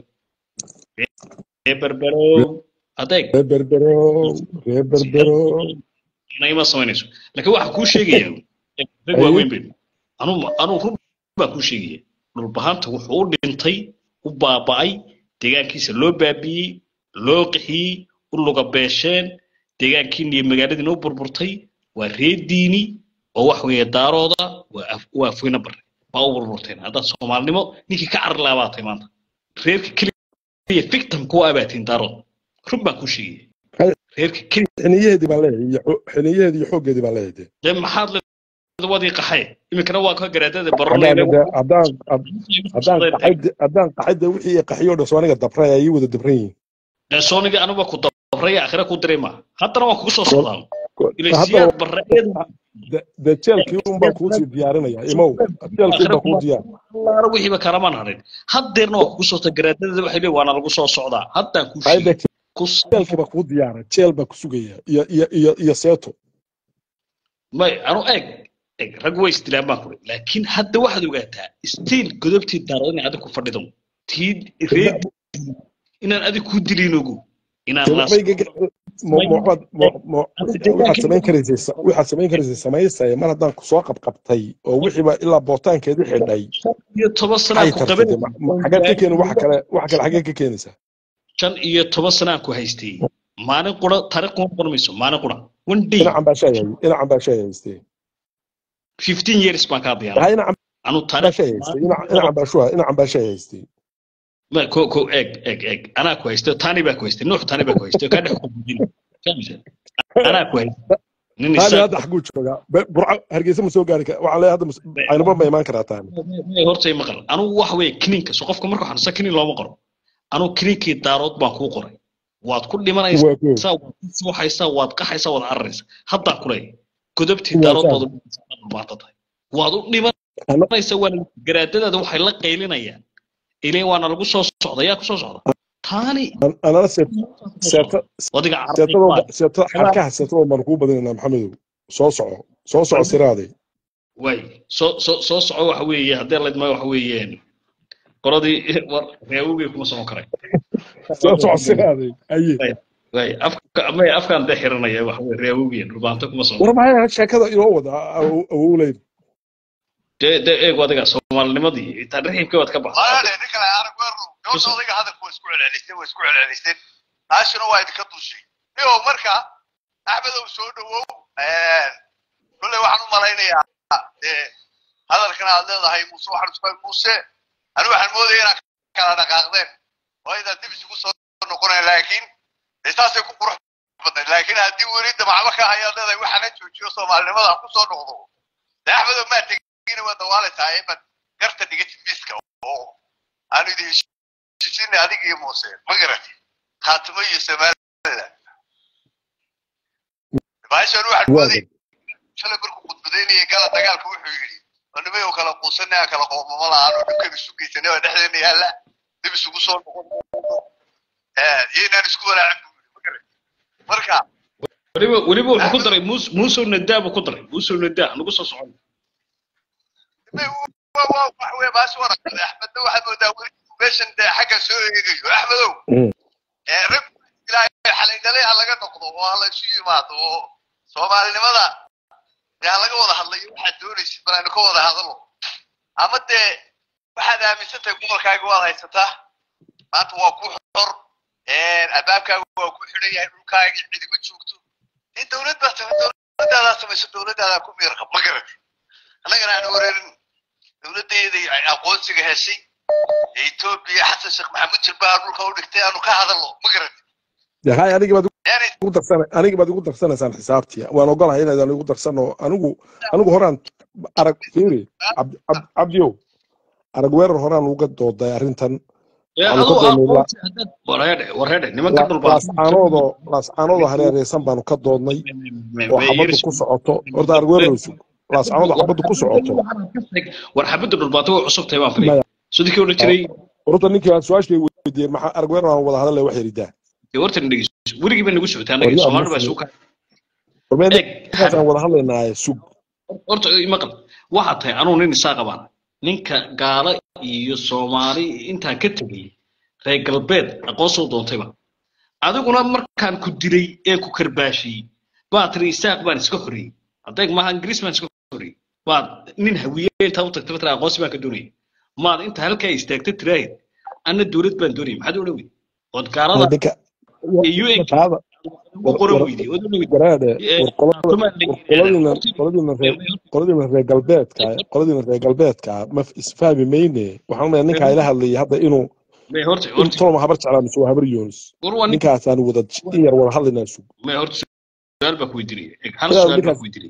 reer berberow adeeg reer berberow reer berberow ima samaynayso laakiin waxa kuu sheegaya rag waaweyn baynu anuu anuu run baa kuu sheegaya dhulbahanta wuxuu u dhintay u baaba'ay deegaankiisa loo baabi'iyey loo qixiyey u luga beesheen deegaankiina iyo magaaladiina u burburtay waa reer diini oo wax weeye daarooda waa af- waa afweyne bare baa u burburteen haddaad soomaalinimo ninkii ka carri lahaa baatay maanta reerka keliya victim kuwa abaatiin daarood run baan kuu sheegaya reerka keliya xiniyaheedii baan leeyahay iyo xo- xiniyaheedii iyo xooggeedii baan leeyahay dee. dee maxaad le hadda waad ii qaxay iminkana waa ka garaadada haddaan baronayna de- haddaan haddaan qaxay haddaan qaxay de wixii qaxiyo dhan soo aniga dabray ay ii wada dabran yihiin sooniga anuba ku dabraya akhira ku diray ma haddana waan kugu soo socdaa ila haddana siyaad barreed de- de jeelkii un baan kuusii diyaarinaya imow jeelkii un baan kuu diyaar allaara wixiiba kalamaan harin haddeerna waa kugu soo socdaa garaadada waxay leeyihin waana lagu soo socdaa haddaan kuu Ay, de sheegay ku jeelkii baa kuu diyaara jeel baa ku sugaya iyo iyo iyo iyo seeto may anu eeg eeg rag way isdilaan baan kuri laakiin hadda waxaad ogaataa stiil godobtii daaro inay adig ku fadhido tii reed inaan adig kuu dilin ogu inaan laas waxaad samayn karaysay sa- waxaad samayn karaysay samaysaya mar haddaan kusoo qabqabtay oo wixiiba ilaa bootaankeedii xidhay iyo toban sanaa ay ku tartay qaban de, ma- ma- xageed ka keeni waxa kale waxa kale xageed ka keenaysaa shan iyo toban sanaan ku haystay maalin qura taariikh kuma noqon mayso maalin qura one day dhinacan baa shay hay dhinacan baa shay haystay fifteen years baan kaa diyaara hay dhinacan anu baa taariikh shay haystay dhinac- dhinacan baa shuha dhinacan baa shay haystay ma ko ko eeg eeg eeg anaa ku haystay tani baa ku haystay nuux tani baa ku haystay kaa dhex ku gudin anaa ku haystay nin taani isaaq hadda xaguu joogaa Be- burco hargeysa ma soo gaari kara waxaan leeyahay hadda mas- aynaba ma imaan karaa taani horta i maqal anugu waxa weeye kiniinka so qofka marka xanuunsan kiniin looma qoro anugu kiniinkii daarood baan kuu qoray waad ku dhimanaysaa waa koow waad ku suuxaysaa waad qaxaysaa waad cararaysaa haddaan ku leeyahay godobtii Waa daarood saas. baad u dhimanaysaa dhulbaata tahay waad u Ana- dhimanaysaa waana garaadadaada waxay la qaylinayaan ileen waana lagu soo socda yaa ku soo socda taani an- anana seet- seeta wadiga seetadoo seeta xarkaha seetadoo baan kuu badinaynaa maxamedow soo soco soo soco siraaday way soo soo soo soco waxa weeye haddii laydma waxa weeyeen qoladii war reewogii kuma socon karay soo soco siraaday aye way afka may afkaan dee xiranaya waxa weye reewogii rubaanto kuma socon war maxay sheekada inoo wada awowleyd dee dee eeg adiga soomaalinimadii intaa raxiimkii waad ka baxday maale nin kale arag weeru gabadha odayga hadalka waa isku celceliseen waa isku celceliseen taashina waa idinka dushay niyo marka axmedow soo dhawow kulley waxaan u malaynayaa dee hadalkan aad leedahay muuse waxaan isku muuse anigu waxaan moodaya inaad kala dhaqaaqdeen oo aydan dib isugu soo noqonayn laakiin dee saasay ku qurux badnayd laakiin haddii weli damacba ka hayaad leedahay waxaana joojiyo soomaalinimada ha ku soo noqdo dee axmedow maa tegina waa dawaalaysaa imaad garta dhigatid miiska oo aanu idin heshiisinay adiga iyo muuse ma garati khaatimo iyo somaliland baashan waxaan mooday shalay markuu khudbadaynayay gala dagaalka wuxuu yidhi animay oo kala quusanay aan kala qoomamo la-aan oo dhibkan isu geysanay waa dhexdeena yaalla dib isugu soo noqon iyo inaan isku walaacin buu yidhi ma garati marka weliba weliba wuxuu ku daray muus muusow nadaa buu ku daray muusow nadaa nagu soo socon wax wey baasha waraqada axmedna waxaad moodaa weli meeshan dee xagga soo eegayo axmedow rag ilaahay xalay galay ha laga noqdo oo ha la isu yimaado oo soomaalinimada dee ha laga wada hadlayo waxaad doonaysid bal aynu ka wada hadalo ama dee waxaad aaminsan tahay gobolkaaga waad haysataa maanta waa ku xor albaabkaaga waa ku xidhan yahay dhulkaaga cidima joogto in dowlad baa samay dowladaadaa samayso dowladaadaa ku miirqa ma garati annagana aan wareerin dowladdeeda ay aqoonsiga heshay ee etoobiya xasan sheekh maxamuud jilbaha dhulka u dhigtay aanu ka hadalno ma garati hay anigi baad yaani igu darsan anigi baad igu darsanaysaan xisaabtii waan ogolahay inaydaan igu darsano anigu anigu horaan arag fiiri Cabdi- Cabdi- cabdiyow arag weerar horaan uga dooday arrintan Waxaanu ka doonay la- wareedhe wareedhe nimanka La- dhulbaan laascaanoodoo laascaanoodoo hareereysan baanu ka doodnay oo xabaddu ku socoto horta arag weerar sug laascaanoodoo xabaddu ku socoto war xabadda dhulbaanta way cusub tahay baan Maya. filay sidii odhan jiray horta ninkii aan su-aashii weydiiyey maxaa arag weerar aan wada hadalay wax yaridaa dee wartan dhegeyso weligii baa nagu socotay annaga Waryaa soomaalida baa Muslim. isugu kaa hormeen eeg ninkaas aan wada hadlaynaaye sug horta maqal waxaa tahay anugu nin isaa qabaan ninka gaalo iyo soomaali intaan ka tegay reer galbeed aqoonsoo doontayba adiguna markaan ku dilay ee ku karbaashiyey baad tiri isaaq baan iska horreeyey adeeg maaha ingiriis baan iska horreeyey baad nin hawiye intaa u tagtay tira aqoonsi baan ka doonayay maad inta halkaa istaagta tiraahid anna dowlad baan doonayay maxaad odhan weyday ood gaalada ninka iyo un taada ugu qoran weyday ood odhan weyday garaadhe Eh, war qolada tumaa la war yidhaahdaa. qoladiina Horta- qoladiina reer qoladiina reer galbeedka qoladiina reer galbeedka ma isfahmi mayne waxaan leeyahay ninkaa ila hadlayay hadda inuu May horta in horta toloma habar jeclaa mise waa habar yoonis war waa nin ninkaasaan wada in yar wada hadlaynaa sug may horta su'aal baa ku weydiinaya Eg, hal Su'aal su'aal baa ninkaas- ku weydiinaya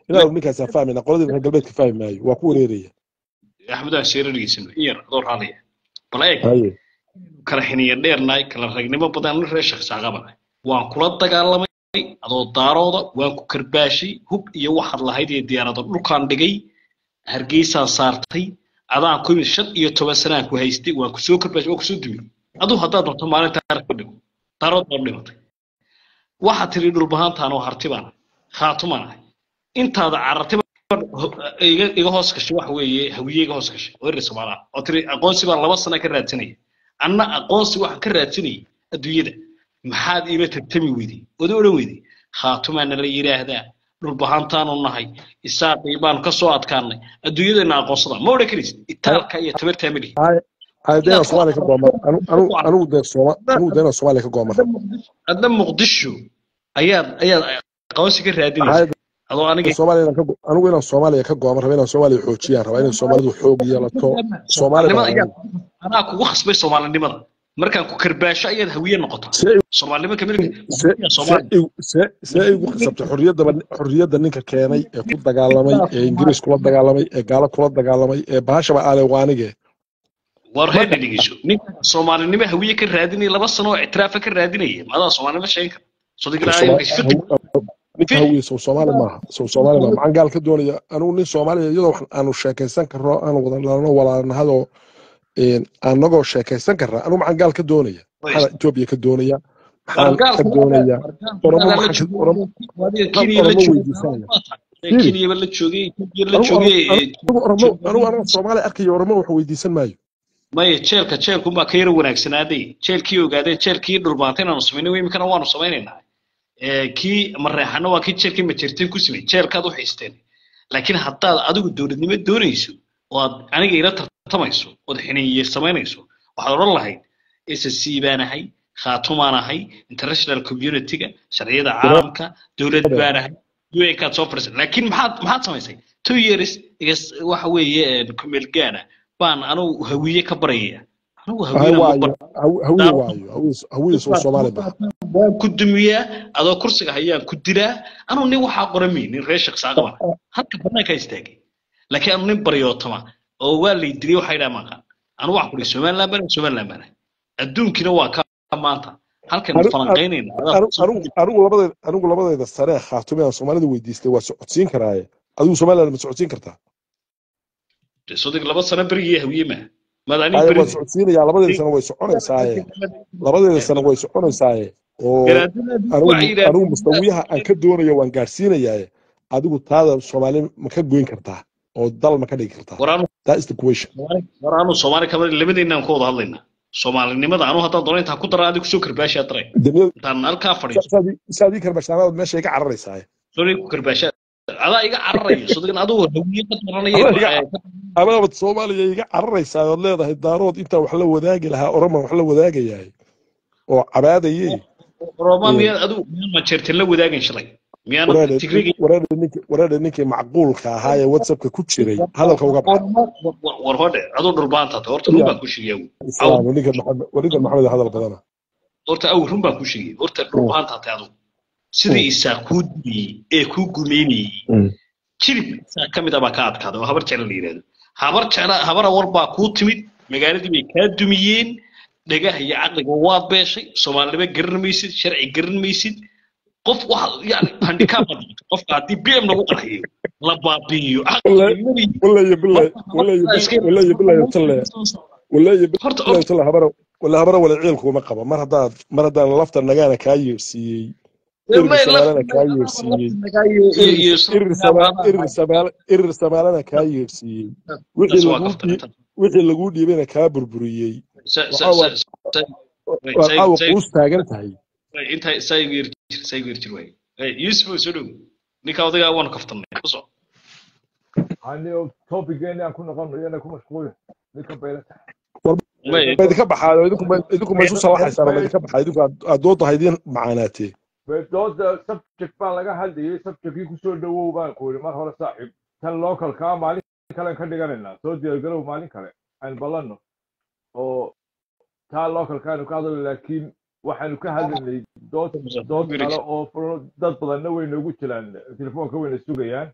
inaanu ninkaasaa fahmayna qoladii reer galbeedka fahmi maayo waa ku wareeraya axmed aan sheerargiisano in yar adoo raadaya bal eeg haye kala xiniya dheernaay kala ragnimo badan nin reer sheekh saaqabana waan kula dagaalamay adoo daarooda waan ku karbaashay hub iyo waxaad lahayd iyo diyaarado dhulkaan dhigay hargeysaan saartay adaan ku yimid shan iyo toban sanaan ku haystay waan kusoo karbaashay waan kusoo dumiyey aduu haddaad doonto maalinta taarikh ku dhigo daarood baa dhimatay waxaad tiri dhulbahaantaan oo harti baan ahay khaatumaan ahay intaada carartiba iga iga hoos gashay waxa weeye hawiye iga hoos gashay oo erer soomaaliya oo tiri aqoonsi baan laba sana ka raadsanaya anna aqoonsi waxaan ka raadsanayay adduunyada maxaad iila tartami weyday oda odhan weyday khaatumaana la yidhaahdaa dhulbahaantaanu nahay isaaqii baanu ka soo adkaanay adduunyadana aqoonsada ma odhan karaysid itaalka iyo tabartaa malihi haye haye deena soomaaliya ka goomar anu- anu- anigu dee sooma anigu deena soomaaliya ka goomar hadda muqdisho ayaad ayaad aqoonsi ka raadinaysa haye adoo aniga soomaaliya inaan ka go- anigu inaan soomaaliya ka goomar raba inaan soomaaliya xoojiyaan rabaa inay soomaalidu xoog yeelato soomaali soomaalinimada baan ayaad anaa kugu khasbay soomaalinimada markaan ku karbaasho ayaad hawiye noqotaa see soomaalinimo kamilka see see soomaali igu- see see igu qasabtay xorriyaddaba xorriyadda ninka keenay ee ku dagaalamay ee ingiriis kula dagaalamay ee gaalo kula dagaalamay ee bahashaba aale waa anige war marka reer dhegeyso ninka soomaalinimo hawiye ka raadinaya laba sano oo ictiraafa ka raadinaya maadaa soomaalinimo sheegin kara sodigilaa Sooma- imika fiqi haw- ninka fiqi hawiye sow soomaali maaha sow soomaali maaha maxaan gaal ka doonaya anigu nin soomaaliya iyadoo wax aanu sheekaysan karno aanu wada dhalano walaalnahadoo anagoo sheekaysan karnaa anigu maxaan gaal ka doonaya maxaan etoobiya ka doonaya maxaan ka wargaalka doonaya oromo wargaalka la maxaan ka joogay oromo waadiga maxaan kenya la oromo joogay weydiisanaya ee fiiri kenyaba la joogay etoobiya la anigu oromo joogay anigu oromo anigu anigu soomaali arkaya oromo wax weydiisan maayo maya jeelka jeelkunbaa ka yara wanaagsanaaday jeelkii ogaadeen jeelkii dhulbaantay inaanu samaynay imikana waanu samaynaynaa ee kii mareexana waa kii jeelkii majerteen ku simay jeelkaad u haysteen laakiin haddaad adigu dowladnimo doonayso oo aad aniga ila tartamayso ood xiniye samaynayso waxaad odhan lahayd ssc baan ahay khaatumaan ahay international communityga sharciyada caalamka dowlad baan ahay un-kaad soo fariisay laakiin maxaad maxaad samaysay two years igas waxa weeye kumeelgaana baan anugu hawiye ka baraya anugu hay hawiyena ma waayo bar haw- hawiye waayo hawiye hawiye sow soomaali maaha waan ku dumiyaa adoo kursiga hayaan ku dilaa anuu nin waxaa qorami nin reer sheekh saaqaban halka banaankaa istaagay laakiin anu nin baryootama oo waa lay dilay waxay dhaa maqaan anu waxaan kudhi somaliland baan somaliland baan adduunkina waa ka maanta halkan Anu- falanqaynayna anu- anigu anigu labadeeda anigu labadeeda sare ee khaatume aan soomaalida weydiistay waa socodsiin karaaye adigu somaliland ma socodsiin kartaa sodig laba sano berigii hawiye ma maad aniga haye waa berigi socodsiinayaa labadeeda sano way soconaysaaye labadeeda sano way soconaysaaye oo garaadada anigu waxay yidhahdeen anigu mustawiyaha aan ka doonayo waan gaadhsiinayaaye adigu taada soomaali ma ka goyn kartaa oo dal ma ka dhigi kartaa war anu that is the question war anu soomaali kama labadeennaan ka wada hadlaynaa soomaalinimada anu haddaan doono intaan ku daraa adigu soo karbaashaa daray Damiya- intaan halkaa fadhiiso sa- saadii saadii karbashanaad meesha iga cararaysaaye sorry ku karbaashaa adaa iga cararayo sodigin adigu hawiye ka daranaya Adaa iga- amaabad soomaaliya iga cararaysaa ood leedahay daarood intaa wax la wadaagi lahaa oroman wax la wadaagayahay oo cabaadayey roma Mm. miyaad adigu miyaan majeerteen la wadaagin shalay miyaan waraadhe tigrigi waraadhe ninkii waraadhe ninkii macquulka ahaa ee whatsappka ku jiray hadalka uga baxa war hodhe aduu dhulbaanta tahay horta run baan ku sheegay islaam ninkan maxamed ninkan maxamed hadal badana horta aw run baan ku sheegay horta dhulbaanta tahay adigu sidii isaa kuu dumiyey ee kuu gumeynayey jilib isaa ka mid ah baa ka adkaaday oo habar jecla la yidhahdo habar jecla habar awar baa kuu timid magaaladii bay kaa dumiyeen dhagaha iyo caqliga waad beeshay soomaalinimo garan maysid sharci garan maysid qof waxa yani handicap baad noqotay. qofka haddii bm lagu qarxiyo la baabi'iyo caqligimadii walaaya bilaay walaaya walaaya bilaay talle walaaya horta bilaay talle habara wala habara wala ciilkuma qaba mar haddaad mar haddaan lafta nagaana kaa yeersiiyey irir samaalana kaa yeersiiyey irir sama- irir samaala- irir samaalana kaa yeersiiyey wixii laguu dhii- wixii laguu dhiibayna kaa burburiyey waa caawa quus taagan tahay inta saygu yar jir saygu yar jir waay yusuf oo soo dhow ninka odagaa waanu kaftanay ku soo anigo topigeeni aan ku noqono iyana ku mashquulin ninka beylata ma idinka baxaayo idinku ma idinku ma isu salaxaysaan ma idinka baxaa idinku aad- aad doodda haydin macaanaatee dooda subject baa laga hadlayay subjectkii kusoo dhawow baan ku yidhi mar hore saaxiib tan localkaa maalin kalen ka dhiganaynaa soo diyaargarow maalin kale aan ballanno oo taa localkaanu ka hadlayno laakiin waxaanu ka hadlaynay dood dood kale oo furo- dad badanna way noogu jiraan telefoonka wayna sugayaan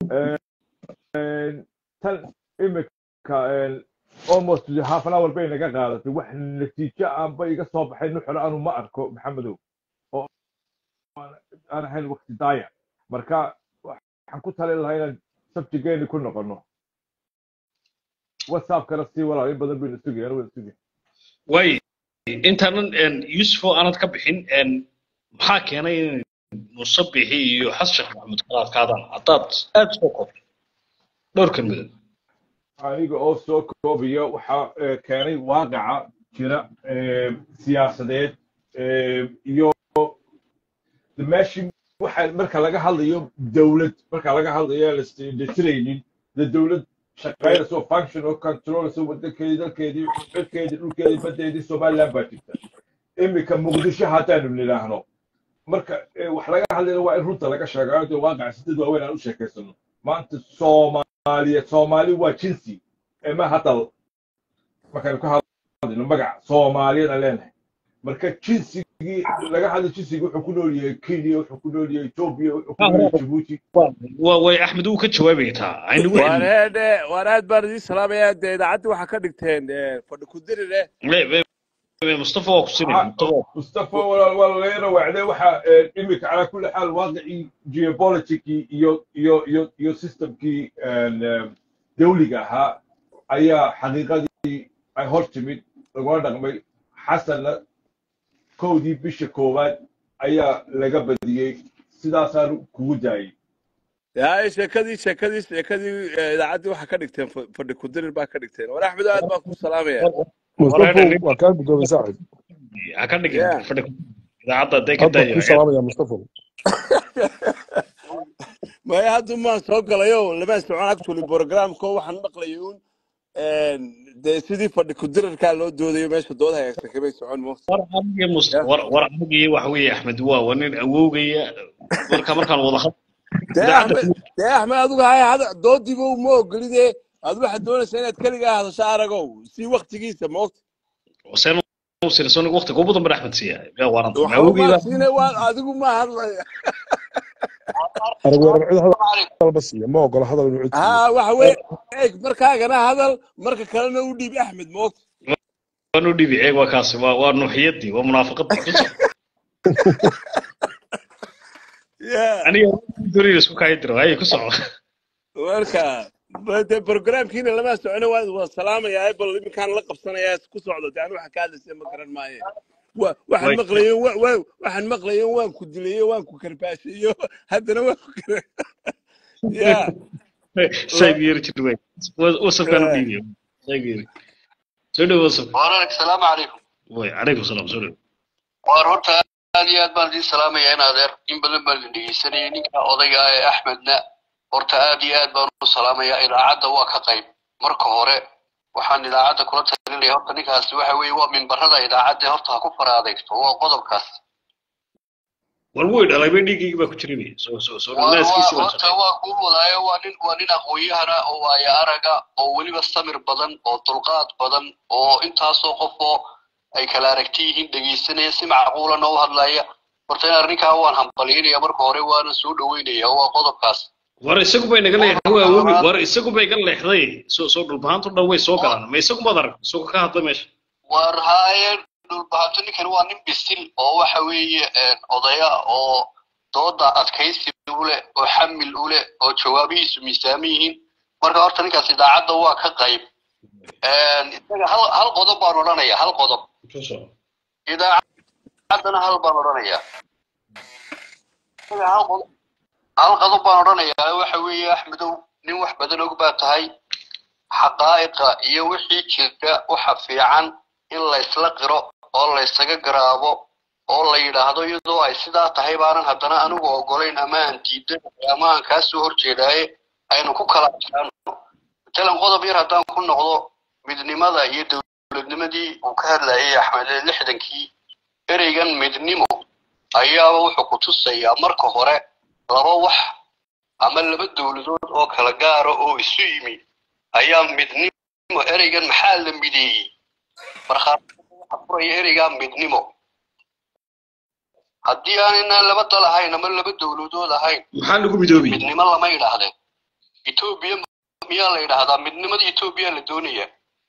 tan imika almost half an hour bay naga qaadatay wax natiijo aanba iga soo baxay nuxur anu ma arko maxamedow oo aan ahayn waqti daaya marka waxaan ku talin lahaa inaan sabjigeeni ku noqono whatsappkana sii walaal in badan baynu sugay anu wada sugay way intaanan yusufo aanad ka bixin maxaa keenay in musabixi iyo xasan sheekh maxamed kala adkaadaan haddaad aad soo koobto dhowr kelmadood aniga oo soo koobiya waxaa eh, keenay waaqaca jira eh, siyaasadeed eh, iyo de meeshii waxa marka laga hadlayo dowlad marka laga hadlayo aan la isdheelitiraynin de dowlad shaqaynaysa oo function oo controleysa wadankeedii dalkeedii cirkeedii dhulkeedii badeedii somaliland baa jirta imika muqdisho haddaanu nidhaahno marka eh, wax laga hadlayna waa in runta laga sheegayo dee waaqaca sidad waaweyn aan u sheekaysano maanta soomaaliya soomaali waa jinsi ee ma hadal markaynu ka hadlayno magac soomaaliyan aan leenahay marka jinsigii laga hadlay jinsigii wuxuu ku nool yahay kenya wuxuu ku nool yahay etoobiya wuxuu ku nool yahay jabuuti waa way axmed uu ka jawaabaya taa aynagu waan celin eedhe waan aad baan idiin salaamayaa dee idaacaddii waxaa ka dhigteen eh, fadhi ku dirire mustafa waa ku sinaya mustafa waa mustafa walaal waa laga rawaacday waxa eh, imika calaa kulli xaal waaqicii geopoliticii iyo iyo iyo iyo systemkii eh, dawliga ahaa ayaa xaqiiqadii ay hor timid lagula dhaqmay xasanna kowdii bisha koowaad ayaa laga badiyey sidaasaan kugu daayey yaay sheekadii sheekadii sheekadii eh, idaacaddii waxaa ka dhigteen fa- fadhi ku dirir baa ka dhigteen war axmed aad baan ku salaamaya mustafa waa kaa gudoomay saaxib ha ka dhigin Yeah. fadhi idaacadda hadday ka hadda dayo ku salaamaya mustafa maya hadda maan soo galayo lama socon actually programko waxaan maqlayay un dee sidii fadhi ku dirarkaa loo doodayo meesha dood hagaagsan kamay socon mo war aniga mus- war war aniga waxa weeye axmed waa waa nin awowgaya marka markaan wada had dee idaacadda axmed dee axmed adigu haya hada doodiiba uma ogolide adu waxaad doonaysaa inaad keligaa hadasho aragow si waktigiisa moogta seen sirsonig waqti kuubu dambe axmed siiya yaa waaranta waxba awowgayda maa siina waa adigu ma hadlaya arag weerar cid Assalaamu calaykum. hadalba siiya ma ogola hadal inuu cid siiyo ha waxa weye eeg markaagana hadal marka kalena u dhiib axmed moogta waan u dhibi eeg waa kaasi waa waa nuuxiyadii waa munaafaqadii ku soco ya aniga doriir isku kaayi diro ayay ku soco marka de programkiina lama socono waan waa salaamayaa bal iminkaan la qabsanayaa ku socdo de anu waxa ka hadlaysa ma garan maaye wa- waxaan way maqlayo wa- wa- waxaan maqlayo waan ku dilayo waan ku karbaashayo haddana waan ku kar ya sayb yeri jir wey wasafkaan u dhiibiyo sayb yeri soo dhow wasaf Walaal, assalaamu calaykum. way calaykum salaam soo dhow Waar horta aad iyo aad baan idiin salaamayaa in adeer in badan baan idin dhegeysanayay ninka odayga ah ee axmedna horta aad iyo aad baan u salaamayaa idaacadda waa ka qayb marka hore waxaan idaacadda kula talinaya horta ninkaasi waxa weeye waa mimbarada idaacadda horta ha ku fara adeegto waa qodobkaas war way dhalay bay dhiiggaygi baa ku jirinay soo soo soo waa waa naaskiisii waan horta shaqeey waa kuu wadaayo waa nin waa nin aqoon-yahana oo waaya araga oo weliba samir badan oo dulqaad badan oo intaasoo qof oo ay kala aragti yihiin dhegeysanaya si macquulana u hadlaya horta in arrinkaa waan hambalyaynaya marka hore waana soo dhaweynaya waa qodobkaas war isagu bay naga leexday waa qodobka awowi labaad war isagu bay ga leexday soo soo dhulbahaantu dhan way soo waa galaan ma isagu maad arag isagoo ka hadla meesha war haaye dhulbahanto ninkan waa nin bisil oo waxa weeye een, odaya oo dooda adkaysi u leh oo xamil u leh oo jawaabihiisu miisaaman yihiin marka horta ninkaas idaacadda waa ka qayb Een, isaga hal hal qodob baan odhanaya hal qodob ku soo idaacaddana hal baan odhanaya isaga hal qodob hal qodob baan odhanayaa waxa weeye axmedow nin wax badan og baa tahay xaqaa'iqa iyo wixii jirta waxa fiican in la isla qiro oo la isaga garaabo oo la yidhaahdo iyadoo ay sidaa tahay baanan haddana anigu ogolayn ama aan diidanahay ama aan kaa soo horjeedaaye aynu ku kala adkaano matalan qodob yar haddaan ku noqdo midnimada iyo dowladnimadii uu ka hadlayay axmed ee lixdankii ereygan midnimo ayaaba wuxuu ku tusayaa marka hore laba wax ama laba dowladood oo kala gaara oo isu yimi ayaa midnimo ereygan maxaa la mideeyey markhaati waxa furaya ereygaa midnimo haddii aanayna laba dal ahayn ama laba dowladood ahayn maxaa lagu midoobiyey midnimo lama yidhaahdeen etoobiya miyaa la yidhaahdaa midnimada etoobiya la doonaya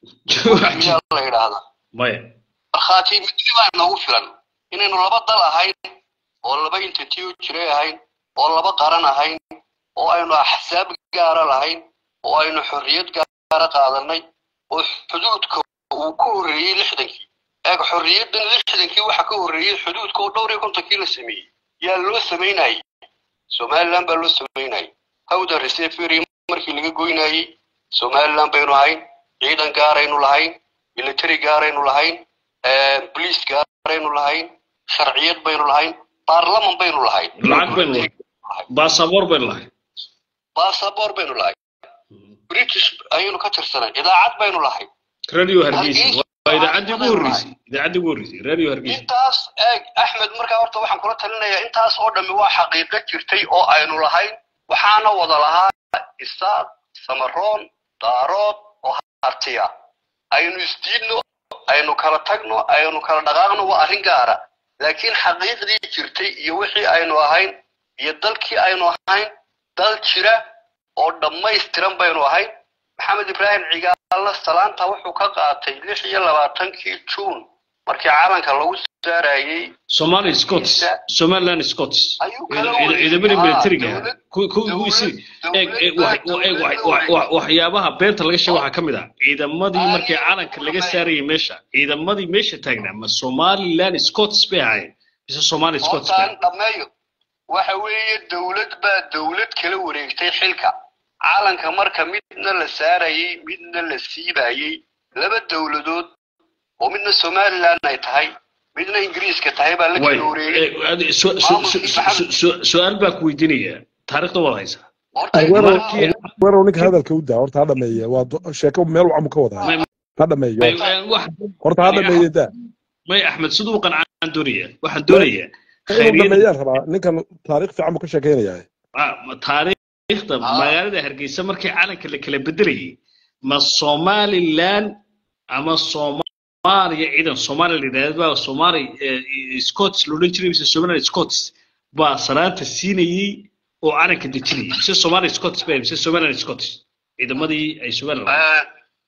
miyaa la yidhaahdaa maya markhaati midnibaa noogu filan inaynu laba dal ahayn oo laba entity u jiray ahayn oo laba qaran ahayn oo aynu axsaab gaara lahayn oo aynu xorriyad gaara qaadanay oo xuduudka uu ka horreeyey lixdankii eeg xorriyaddan lixdankii waxa ka horreeyey xuduudka oo dhowr iyo kontonkii la sameeyey yaa loo samaynayay somaliland baa loo samaynayay hawda resefery markii laga goynayey somaliland baynu ahayn ciidan gaaraynu lahayn military gaaraynu lahayn bolice gaaraynu lahayn sharciyad baynu lahayn baarlaman baynu lahayn lacag baynu lahay baasaboor baynu lahay basaboor baynu lahayn british ayaynu ka tirsanay idaacad baynu lahayn radio hargeysa waa idaacaddii ugu horreysay idaacaddii ugu horreysay radio hargeysa intaas eeg axmed markaa horta waxaan kula talinayaa intaas oo dhammi waa xaqiiqo jirtay oo aynu lahayn waxaana wada lahaa isaaq samaroon daarood oo hartiya aynu isdiidno aynu kala tagno aynu kala dhaqaaqno waa arrin gaara laakiin xaqiiqdii jirtay iyo wixii aynu ahayn iyo dalkii aynu ahayn dal jira oo dhammaystiran baynu ahayn maxamed ibraahim cigaalna salaanta wuxuu ka qaatay lix iyo labaatankii juun markii calanka lagu saarayey somali scots somaliland scots ayuu kala wareegay ciidamadii Ah, militariga dowlad- ku- ku- ku- isi eeg eeg wax- eeg wax- wax- wax- waxyaabaha beenta laga sheega waxaa ka mid ah ciidamadii markii calanka laga saarayay meesha ciidamadii meesha taagnaa ma somaliland scots bay ahayn mise somali scots bay hortaan dhammeeyo waxa weeye dowlad baa dowlad kala wareegtay xilka calanka marka midna la saarayey midna la siibayey laba dowladood oo midna somaliland ay tahay midna ingiriiska tahay baa la way kala wareegay eh, adi- su- su- su- su- su- su-aal baa ku weydiinaya taariikhda waad haysaa horta weerow markii- weerow ninka hadalka u daa horta ha dhameeye waa do- sheeko meel wacamu ka wadaa May- ha dhameeyo may- eh, wax horta ha dhameeye daa may axmed siduu qancaan doonaya waxaan doonayaa inuu khayriyada dhameeyaan rabaa ninkan taariikh fiican buu ka sheekeynayaa ah, ma- taariikhda Ah. magaalada hargeysa markii calanka la kala bedelayay ma somaliland ama soomaaliya ciidan soomaaliya la yidhahda baa soomaali eh, scots la odhan jiray mise somaliland scots baa salaanta siinayey oo calanka dejinayay mise somali scots bay mise somaliland scots ciidamadii ay somaliland lahayd.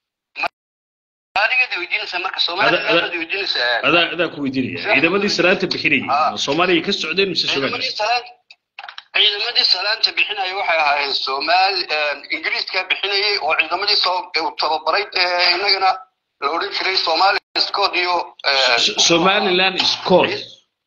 adiga weydiinaysa marka Ada- somaliland ada- baad weydiinaysaa adaa adaa ku weydiinaya ciidamadii salaanta bixinayay Ah. ma soomaaliya ka socdeen mise somaliland ciidamadii salaanta ciidamadii salaanta bixinaya waxay ahaayeen somaali ingiriiska bixinayay oo ciidamadii soo uu tababaray ee inagana la odhan jiray somali scott iyo eh, S- somaliland scots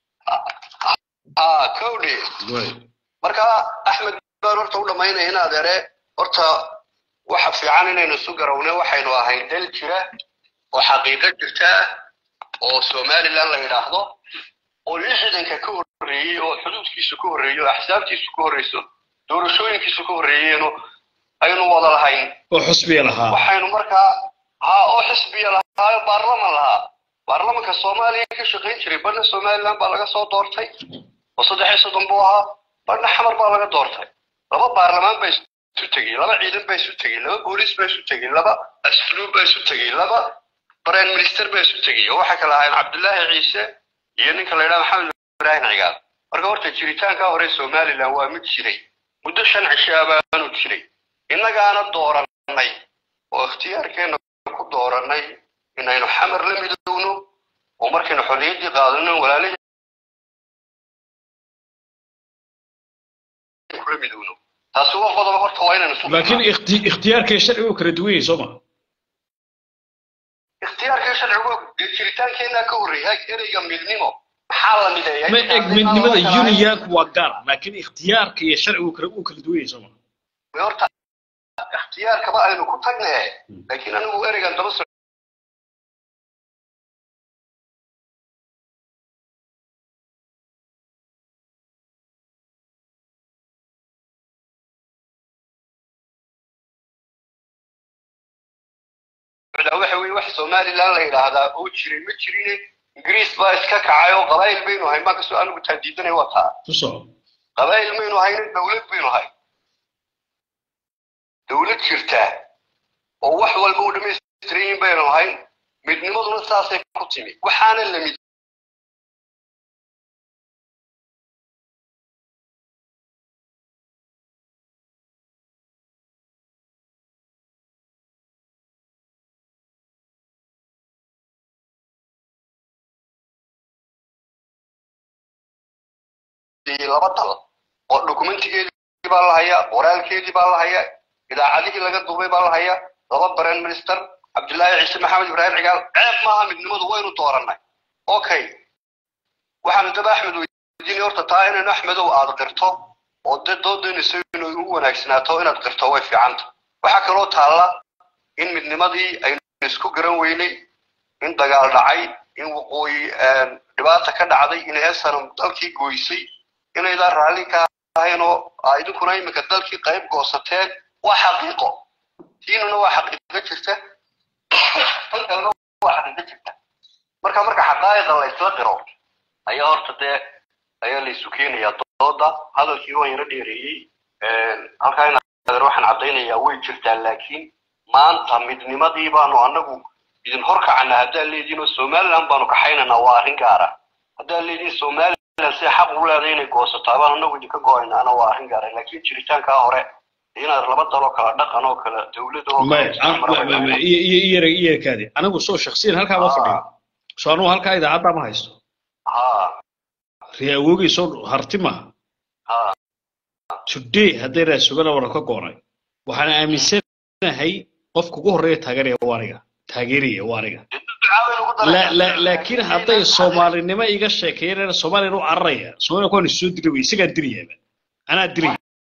ah cowdy Way. marka axmed baan horta u dhammaynaya in adeere horta waxa fiican inaynu isu garawne waxaynu ahayn dal jira oo xaqiiqo jirta oo somaliland la yidhaahdo oo lixdanka ka horreeyey oo xuduudkiisu ka horreeyo oo axsaabtiisu ka horreyso doorashooyinkiisu ka horreeyeeno aynu wada lahayn oo xusbiya lahaa waxaynu markaa ha oo xisbiya lahaayo baarlaman lahaa baarlamanka soomaaliya ka shaqayn jiray badna somaliland baa laga soo doortay oo saddex iyo soddon buu ahaa badna xamar baa laga doortay laba baarlamaan baa isu tegey laba ciidan baa isu tegey laba booliis baa isu tegey laba asluub baa isu tegey laba prime minister baa isu tegey oo waxay kala ahaayeen cabdullaahi ciise iyo ninka la yidhaha maxamed ibraahim cigaal marka horta jiritaanka hore somaliland waa mid jiray muddo shan cishaa baanu jiray innagaana dooranay oo ikhtiyaarkeena ku dooranay inaynu xamar la midowno oo markaynu xorriyaddii qaadano walaalihii kula midowno taasi waa qodob horta waa inaynu isu laakiin ikhti- ikhtiyaarkay sharcigu kala duwan yahay soo ma ikhtiyaarkii sharcigu dee jiritaankeenaa ka horreeyay ereyga midnimo maxaa la mideeyay ma eg midnimada uniyanku waa gaar laakiin ikhtiyaarka iyo sharcigu kala uu kala duwan yahay soo ma horta ikhtiyaarkaba aynu ku tagne laakiin anigu ereygan daba soc waxa weeye wax somaliland la yidhaahdaa oo jiray ma jirine ingiriis baa iska kacay oo qabaayil baynu ahayn baan kasoo anigu taa diidanay waa taa ku soco qabaayil maynu ahayn dowlad baynu ahay dowlad jirta oo wax walba u dhamaystiran yihiin baynu ahayn midnimaduna saasay ku timi waxaana la mid siiyey laba dal oo dokumentigeedii baa la hayaa qoraalkeedii baa la hayaa idaacadihii laga duubay baa la hayaa laba brand minister cabdullaahi ciise maxamed ibraahim cigaal ceeb maaha midnimadu waynu doorannay okay waxaanu daba axmed weydiinay horta taa inaynu axmedow aad qirto oo dee doodaynayso inay ugu wanaagsanaato inaad qirto way fiicanta waxaa kaloo taalla in midnimadii aynu isku garan weynay in dagaal dhacay in waqooyi dhibaata ka dhacday in heesanam dalkii goysay inaydaan raalli ka ahayn oo aa idinkuna iminka dalkii qayb goosateen waa xaqiiqo tiinuna waa xaqiiqo jirta tan kalena waa xaqiiqo jirta marka marka xaqaa'iqa la isla qiro ayaa horta dee ayaa la isu keenayaa dooda hadalkii waan yaro dheereeyey halkaa inaad waxaan caddaynayaa way jirtaa laakiin maanta midnimadii baanu anagu idin horkacana haddaad leediin oo somaliland baanu kaxaynanaa waa arrin gaara haddaad leediin somaliland si xaq u leedahay inay goosataa baan anagu idinka go-aynaana waa arrin gaara laakiin jiritaankaa hore inaad laba daloo kala dhaqan oo kala dowlada oo kale iyarkaadi anigu soo shaksiyan halkaa ma fadhiyo soo anugu halkaa idaacadda ma haysto ha ree awoogay soo harti maha ha today hadday raasugana waran ka goonay waxaan aaminsanahay qofka ugu horreeya taageeraya waa aniga taageeraya waa aniga La- la- laakiin hadday soomaalinimo iga sheekeeyeen soomaaliyan u cararaya soomaaliya kuwaan soo dili wey isagaa dilayaaba anaa dilaya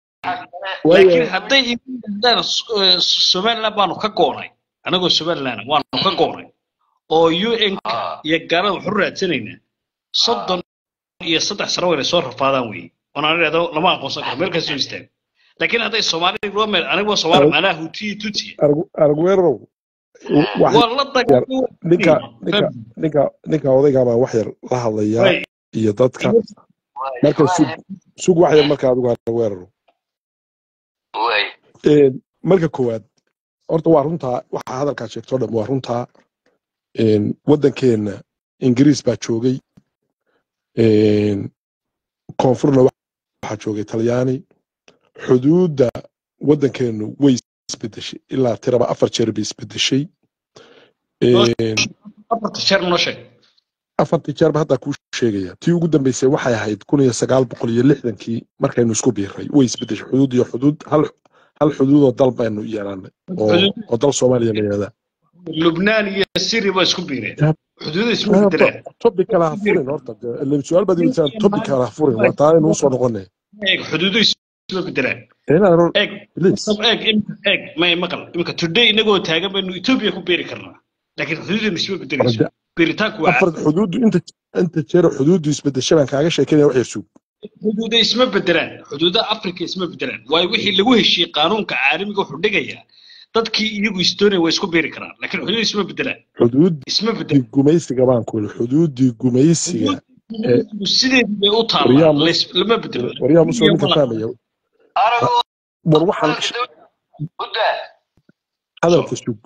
laakiin hadday igu yidhaahdaan eh, somaliland baanu ka goonay anagoo somaliland waanu ka goonay oo un iyo gaalada waxu raadsanaynaa soddon iyo saddex sano wayna soo rafaadaan weeye oonaan idhahdo lama aqoonsan karo meel kasta soo istaago laakiin hadday soomaali loo meel anigoo soomaali macnaha hutiyi tutiya aragweerow wax waa la dagaalay ninka ninka ninka ninka odayga baa wax yar la hadlayaa Way, iyo dadka marka sug sug wax yar marka adigu aragweerow way Een, marka koowaad horta waa runtaa waxa hadalkaa sheegto dhan waa runtaa Een, waddankeenna ingiriis baa joogay Een, koonfurna waxaa joogay talyaani xuduudda waddankeennu way isbedeshay ilaa tiraba afar jeer bay isbedeshay Een, afarta jeer noo sheeg afartii jeerba haddaa kuu sheegaya tii ugu dambeysay waxay ahayd kun iyo sagaal boqol iyo lixdankii markaynu isku biiray way isbedeshay xuduud iyo xuduud hal hal xuduudoo dal baynu yeelanay oo oo dal soomaaliya la yihahdaa lubnaan iyo syria baa isku biireen Tab- xuduuda isma bedelaan topic kale ha furin horta dee, ile su-aal baad iweydiisaan topic kale ha furin waa taa aynu usoo noqonay eeg xuduuda isma bedelaan inaan eeg please eeg imika eeg may maqal imika today inagoo taagan baynu ethiopia ku beeri karnaa laakiin xuduudana isma bedelayso Arda- beeritaanku waa afar xuduuddu inta inta jeer xuduuddu isbedeshay baan kaaga sheekeynaya wax yar sug xuduuda isma bedelaan xuduuda africa isma bedelaan waayo wixii lagu heshiiyey qaanuunka caalamiga wuxuu dhigayaa dadkii iyagu estonia way isku beeri karaan laakiin xuduuda isma bedelaan xuduuddii isma bedelaan gumaysiga baan ku yidhi xuduuddii gumaysiga xuduudu sideedii bay u Waryaa taallaa mus- lays- lama bedelo waryaa musoo ninka fahmaya anigu war waxaan gudda hadalka sug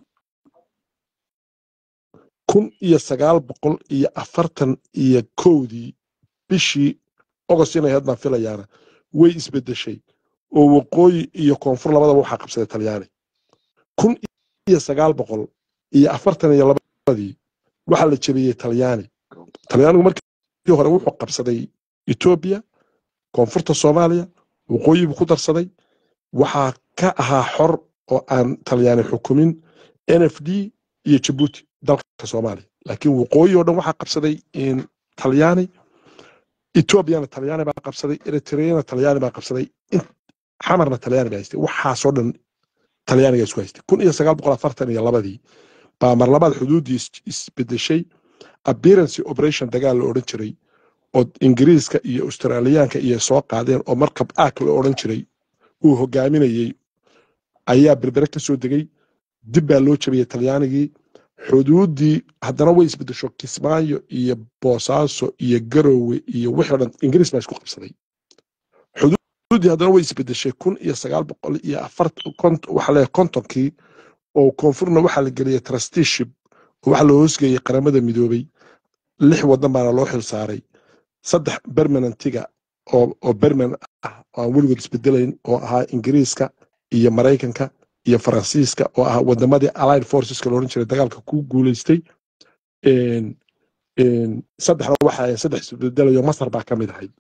kun iyo sagaal boqol iyo afartan iyo kowdii bishii ogost inay hadnaan filayaana way isbedeshay oo waqooyi iyo koonfur labadaba waxaa qabsaday talyaani kun iyo sagaal boqol iyo afartan iyo labadii waxaa la jebiyey talyaani talyaanigu markii hore wuxuu qabsaday etoobiya koonfurta soomaaliya waqooyi buu ku darsaday waxaa ka ahaa xor oo aan talyaani xukumin n f d iyo jabuuti dalka soomaaliya laakiin waqooyi oo dhan waxaa qabsaday in talyaani etoobiyana talyaani baa qabsaday eritreyana talyaani baa qabsaday in- xamarna talyaani baa haystay waxaasoo dhan talyaaniga isku haystay kun iyo sagaal boqol afartan iyo labadii baa mar labaad xuduuddii is- isbedeshay appearance operation dagaal la odhan jiray oo ingiriiska iyo australiyaanka iyo soo qaadeen oo markab aak la odhan jiray uu hogaaminayey ayaa berbere ka soo degay dib baa loo jabiyey talyaanigii xuduuddii haddana way isbedesho kismaayo iyo boosaaso iyo garowe iyo wixii o dhan ingiriis baa isku qabsaday xuduuddii haddana way isbedeshay kun iyo sagaal boqol iyo afartan waxaa leeyahay kontonkii oo koonfurna waxaa la geliyey trusteeship oo waxaa la hoosgeeyey qaramada midoobay lix wadan baana loo xil saaray saddex bermanantiga oo oo berman ah oo aan weligood isbedelayn oo ahaa ingiriiska iyo maraykanka iyo faransiiska oo ahaa wadamadii allied forceska loodhan jiray dagaalka ku guuleystay Een- een, saddexda waxa ahayd saddex isbedelayo masar baa ka mid ahayd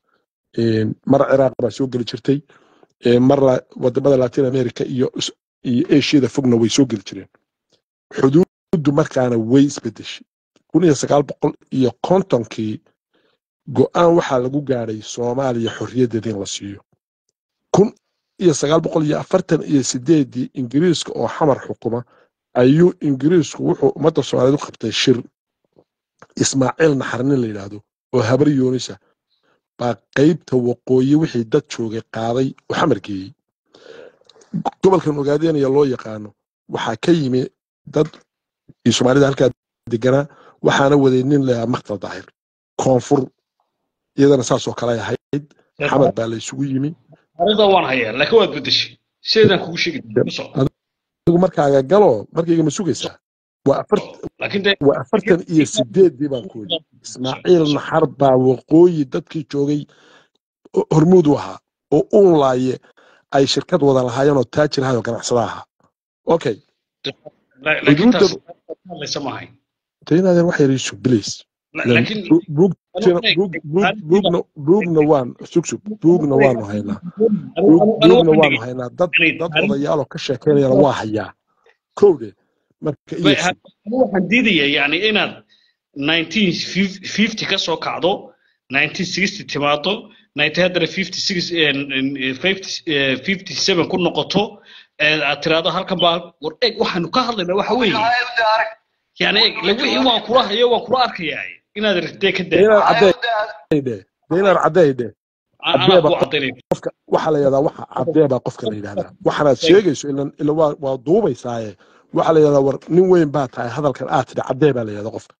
Een, mar ciraaq baa soo geli jirtay Een, mar la- wadamada latin america iyo is- iyo asiada fogna way soo geli jireen xuduuddu markaana way isbedeshay kun iyo sagaal boqol iyo kontonkii go-aan waxaa lagu gaadhay soomaaliya xorriyaddeeda in la siiyo kun iyo sagaal boqol iyo afartan iyo sideedii ingiriiska oo xamar xukuma ayuu ingiriisku wuxuu ummadda soomaaliyeed u qabtay shir ismaaciil naxarnin la yidhaahdo oo habar yoonisa baa qaybta waqooyi wixii dad joogay qaaday oo xamar geeyey gobolkan ogaadenaya loo yaqaano waxaa ka yimi dad iyo soomaalida halkaa deganaa waxaana waday nin lahaa maktal daahir koonfur iyadana saasoo kale ay ahayd xamar baa la isugu yimi taariikhda waan hayaa laakiin waad bedeshay sideedaan kugu sheegi ku soco adigu markaaga galo markayga ma sugaysaa waa afar laakiin dee waa afartan iyo sideedii baan ku yidhi ismaaciil naxar baa waqooyi dadkii joogay o- hormuud u ahaa oo uun laaye ay shirkad wada lahaayeen oo taajir ahay oo ganacsada ahaa okay la- laakiin taas xuduudda hadlaysa maahay taynaadeen wax yar isu bilays La- laakiin buugna buugna buugna waan sugsug buugna waanu haynaa anigu- buug- anigu buugna waxaan waanu dhigay- haynaa dad yani dad anigu- odayaaloo ka sheekeynayana waa hayaa kowde marka iyo Ba- ha- anigu waxaan diidaya yani inaad 1950 ka soo kacdo 1960 timaado 19 haddana 56 eh, eh, 50 eh, 57 ku noqoto eh, aad tiraahdo halkan baa war eeg waxaanu ka hadlaynaa waxa weeye yani eeg la wixii waan kula hayo waan kula arkayaa inaad rirtee ka daa inaad caddeydhe de inaad caddeydhe anaa caddeeba ku cadaynay qofka waxaa la yidhahdaa waxa caddee baa qofka la yidhahdaa waxaanaad sheegayso ilan ila waa waa duubaysaaye waxaa la yidhahdaa war nin weyn baa tahay hadalkan aad tidhi caddee baa la yidhahdaa qofka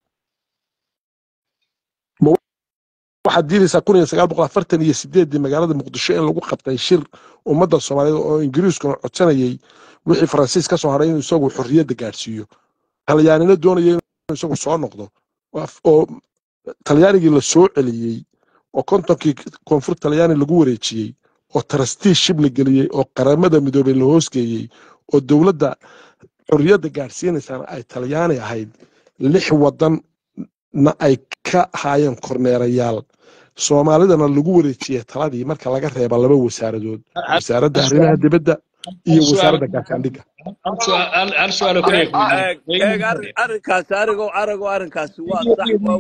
ma waxaad diidaysaa kun iyo sagaal boqol afartan iyo sideedii magaalada muqdisho in lagu qabtay shir ummadda soomaaliyeed oo ingiriiskuna codsanayay wixii faransiis ka soo hadhay inuu isagu xorriyadda gaadhsiiyo talyaanina doonaya inuu isagu soo noqdo oo af- oo talyaanigii la soo celiyey oo kontonkii koonfur talyaani lagu wareejiyey oo trusteeship la geliyey oo qaramada midoobay la hoosgeeyey oo dowladda xorriyadda gaadhsiinaysaan ay talyaani ahayd lix wadanna ay ka ahaayeen korneerayaal soomaalidana lagu wareejiyey taladii marka laga reeba laba wasaaradood wasaaradda arrimaha dibadda iyo wasaaradda gaashaandhigga hal su'aal hal su'aal oo kaliya ku eeg eeg arrin- arrinkaasi arigoo aragoo arrinkaasi waa sax waa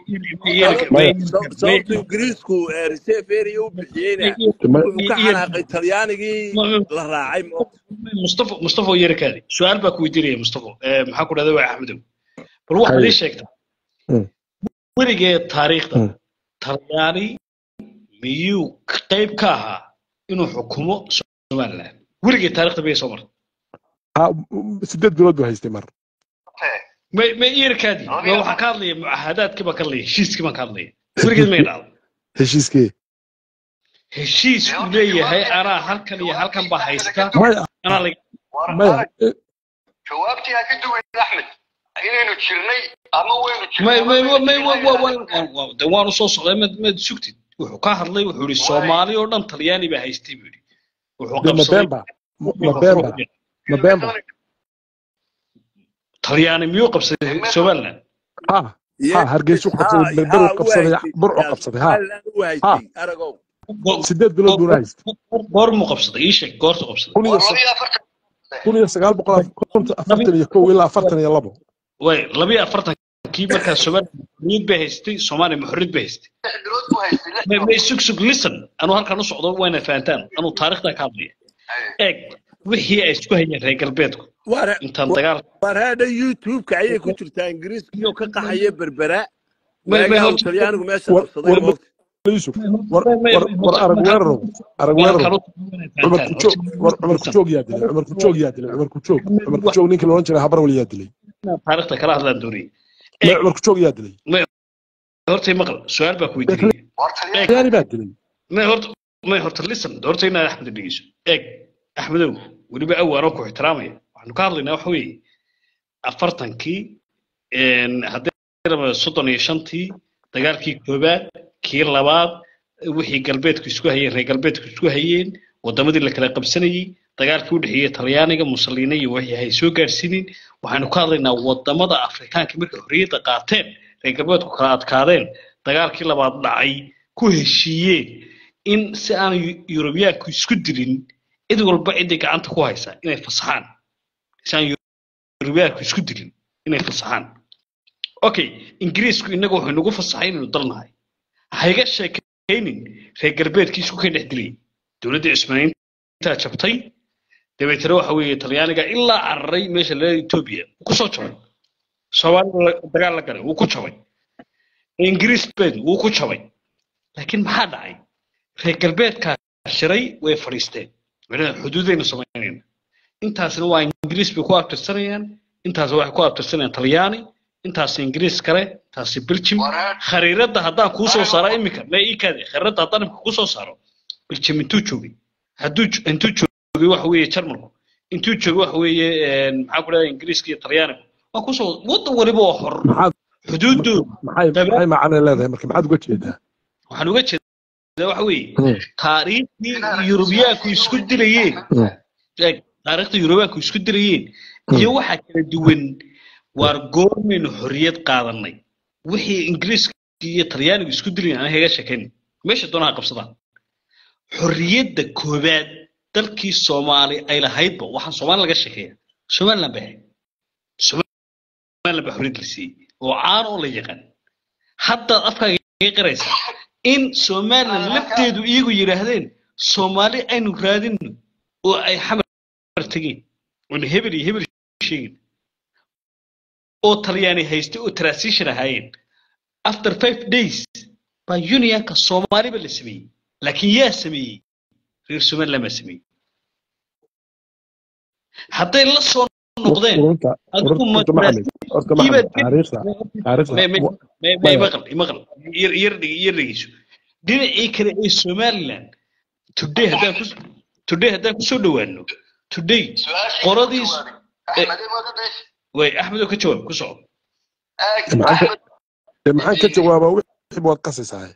maya sab- sababta ingiriisku ee reserve area u bixiyeyna ma- wuxuu ka xanaaqay talyaanigii la raacay ma mustafa mustafa yarkaadi su'aal baa ku weydiinaya mustafa Eh, maxaa ku dhahda waa axmedow bal waxaad haye ii sheegtaa Mm, weligee taariikhda mm. talyaani miyuu qayb ka ahaa inuu xukumo somaliland weligee taariikhda miyay soo martay Ha- m- sideed bilood buu haystay mar ma ma yarkaadi ma waxaan ka hadlaya mucaahadaadkii baan ka hadlaya heshiiskii baan ka hadlaya weligeed may dhacdo heshiiskee heshiis uu leeyahay anaa halkan iyo halkan baa haysta maya anaa laga maya eh, jawaabtii ha ka duwayn axmed inaynu jirnay ama waynu may may jirnay may wa- wa- wa- wa- de waanu soo socday mad mad sugtid wuxuu ka hadlay wuxuu yidhi soomaali oo dhan talyaani baa haystay buu yidhi wuxuu de ma qabsaday been ba ma ma been ba ma been ba talyaani miyuu qabsaday somaliland ha ha hargeysuu qabsaday berberuu qabsaday burcuu qabsaday ha u haystay aragow Go- sideed bilood buuna haystay goor- goormuu qabsaday ii sheeg goortu qabsaday kun iyo waa labiyo afartan kun iyo sagaal boqol konton afartan iyo kow ilaa afartan iyo labo way labiyo afartankii markaa somaliland xorriyad bay haystay soomaaliya ma xorriyad bay haystay lix bilood buu haystay lix may bilood may sug sug listen anuu halkan u socdo wayna fahantaan anuu taariikhda ka hadlaya eeg wixii ay isku hayeen reer galbeedku war intaan dagaal war hadha youtube-ka ayay ku jirtaa ingiriiskiyo ka qaxaya berbera may may waagaha uu horta talyaanigu meesha war qabsaday war moogta yusuf war war war arag weerarow arag weerarow cumar kujoog war cumar kujoog yaa dilay cumar kujoog yaa dilay cumar kujoog cumar kujoog ninkii la odhan jiray habarwal yaa dilay taariikhda kala hadlaan doonayay ma cumar kujoog yaa dilay horta maqal su-aal baa ku weydiinaya war talyaani talyaani baa dilay may horta may horta listen horta inaad axmed dhegeyso eeg axmedow weliba awaanoo ku ixtiraamaya waxaanu ka hadlaynaa waxa weeye afartankii haddii raba soddon iyo shantii dagaalkii koobaad kii labaad wixii galbeedku isku hayeen reer galbeedku isku hayeen wadamadii la kala qabsanayey dagaalkii u dhexeeyey talyaaniga musaliina iyo wixii hay soo gaarsiinin waxaanu ka hadlaynaa wadamada afrikaanka markay xorriyadda qaateen reer galbeedku kala adkaadeen dagaalkii labaad dhacay ku heshiiyeen in si aan yu- yurubiyaanku isku dilin cid walba ciday gacanta ku haysaa inay fasaxaan si aan yu- yurubiyaanku isku dilin inay fasaxaan okay ingiriisku innaga wuxuu nagu fasaxay inaynu dalnahay hayga sheekaynin reer galbeedkii isku ka dhex dilay dowladdii cismaaniintaa jabtay dabeetana waxa weeye talyaaniga ilaa cararay meesha la etoobiya wuu ku soo jabay soomaalida la- dagaal la galay wuu ku jabay ingiriis bed wuu ku jabay laakiin maxaa dhacay reer galbeedkaa shiray way fadhiisteen macnaha xuduudaynu samaynayna intaasna waa ingiriis bay ku abtirsanayaan intaas waxay ku abtirsanayaan talyaani intaas ingiriis kale intaasi belgium khariiradda haddaan kuu soo saaro iminka ma ii kaade khariiradda haddaan iminka kuu soo saaro belgium intuu joogay hadduu jo- intuu joogay waxa weeye jarmalku intuu joogay waxa weeye een, maxaa ku dhahda ingiriiska iyo talyaanigu waa kusoo waddan waliba waa xor maxaad xuduuddoodu maxay dabeed maxay macne leedahay marka maxaad uga jeedaa waxaan uga jeedaa waxa weeye Mm, taariikhdii yurubiyaanku isku dilayeen mm, eeg taariikhdii yurubiyaanku isku dilayeen iyo waxaa kala duwan waar goormaynu xorriyad qaadanay wixii ingiriiska iyo talyaanigu isku dilayeen aan haga sheekayn meesha doonaha qabsadaan xorriyadda koobaad dalkii soomaali ay lahaydba waxaan soomaali laga sheekeeya somaliland bay ahayd somaliland baa xorriyad la siiyey oo caan oo la yaqaan haddaad afkaaga iga qiraysaa in somaliland lafteedu iyagu yidhaahdeen soomaali aynu raadinno oo ay xamar tegeen oona hebel iyo hebel sheegin oo talyaani haystay oo transition ahaayeen after five days baa unionka soomaaliba la sameeyey laakiin yaa sameeyey reer somaliland baa sameeyey hadday la soo noqdeen urunta adigu urunta ma maxamed horta maxamed taariikhda taariikhda may may wa- may may maya maqal maqal yar yar dhig- yar dhegeyso dhinacii kale ee somaliland today haddaan ku today haddaan kusoo dhawaano today qoradiis eh, way axmed oo ka jawaab ku soco maxaan ka dee maxaan ka jawaabaa wixii waad qasaysahay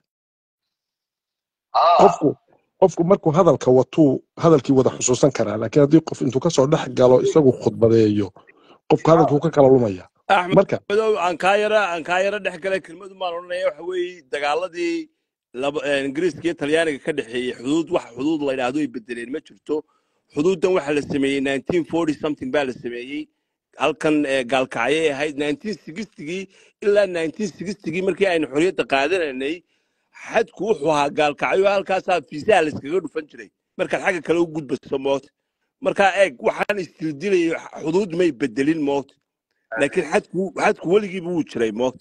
qofku qofku markuu hadalka watuu hadalkii wada xusuusan karaa laakiin haddii qof intuu kasoo dhex galo isagu khudbadeeyo qofku hadalkuu ka kala lumaya axmed marka madow aan kaa yara aan kaa yara dhex galay kelmadu maan odhanaya waxa weeye dagaaladii laba eh, ingiriiska iyo talyaaniga ka dhexeeyey xuduud wax xuduud la yidhaahdo ay bedeleen ma jirto xuduuddan waxaa la sameeyey 1940 something baa la sameeyey halkan eh, gaalkacyay ahayd 1960gii ilaa 1960gii markii aynu xorriyadda qaadanaynay xadku wuxuu ahaa gaalkacyo halkaasaa fiisaha layskaga dhufan jiray markaad xagga kale u gudbaso moot markaa eeg waxaan istildilayay xuduud may bedelin moot laakiin xadku xadku weligiiba wuu jiray moot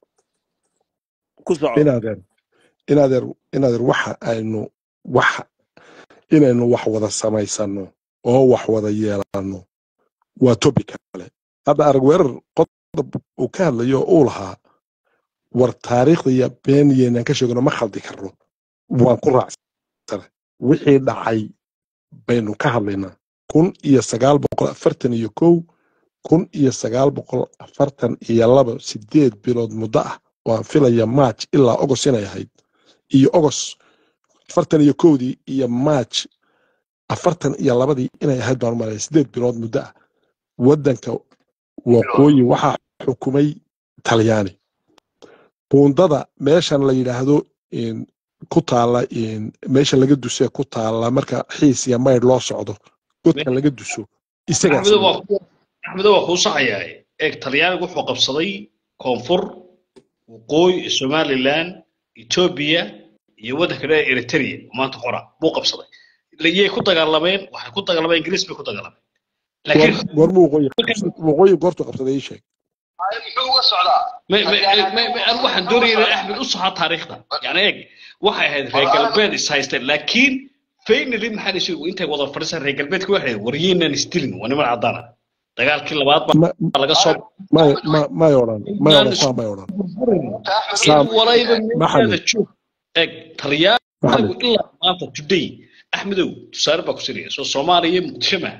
ku soco inaadeer inaadeer inaadeer waxa aynu waxa inaynu wax wada samaysano oo wax wada yeelano waa topic kale hadda arag weerar qodob uu ka hadlayo oo uu lahaa war taariikhda iyo beeniyeenaan ka sheegno ma khaldi karno waan ku raacsana wixii dhacay baynu ka hadlaynaa kun iyo sagaal boqol afartan iyo kow kun iyo sagaal boqol afartan iyo laba sideed bilood muddo ah oo aan filaya march ilaa ogos inay ahayd iyo ogos afartan iyo kowdii iyo march afartan iyo labadii inay ahayd baan u malaya sideed bilood muddo ah waddanka waqooyi waxaa xukumay talyaani buundada meeshan la yidhaahdo in ku taala in meesha laga dusee ku taala marka xiis iyo maydh loo socdo godka laga duso isagaa axmedo waa sameeyey axmedo waa kuu saxayaa eeg talyaanigu wuxuu qabsaday koonfur waqooyi somaliland etoobiya iyo waddanka dheer eritrea oo maanta hora buu qabsaday iyay ku dagaalameen waxay ku dagaalameen ingiriis bay ku dagaalameen goor laakiin goorma waqooyi qabsaday waqooyi goortu qabsaday ii sheeg muxuu uga socdaa ma ma ma ma anigu waxaan doonaya inaan axmed u saxo taariikhda yani eeg waxay ahayd reer galbeed is haysteen laakiin faynali maxaa la sheegay intay wada fadhisan reer galbeedka waxay ahayd waryeenan isdilin waa niman cadaan ah dagaalkii labaad ma baa laga soo may ma may odhan may inaan odhan isku saa may odhan in saam walayba meesheeda maxamed joog eeg talyaanigu maxamed ilaa maanta today axmedow tusaale baa ku siraya soo soomaaliya muqdisho maaha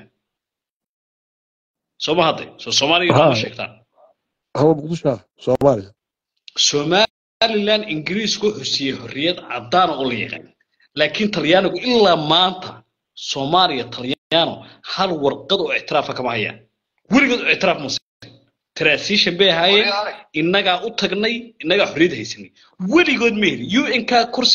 soo ma hadday soo soomaaliya ha nooma sheegtaan hawa muqdisho ah soomaaliya somaliland ingiriisku wuxuu siiyey xorriyad cadaan oo la yaqaan laakiin talyaanigu ilaa maanta soomaaliya talyaano hal warqad oo ictiraafa kama hayaan weligood oo ictiraaf ma siin transition bay ahaayeen innagaa u tagnay innagaa xorriyad haysanay weligood ma helin un ka kursiga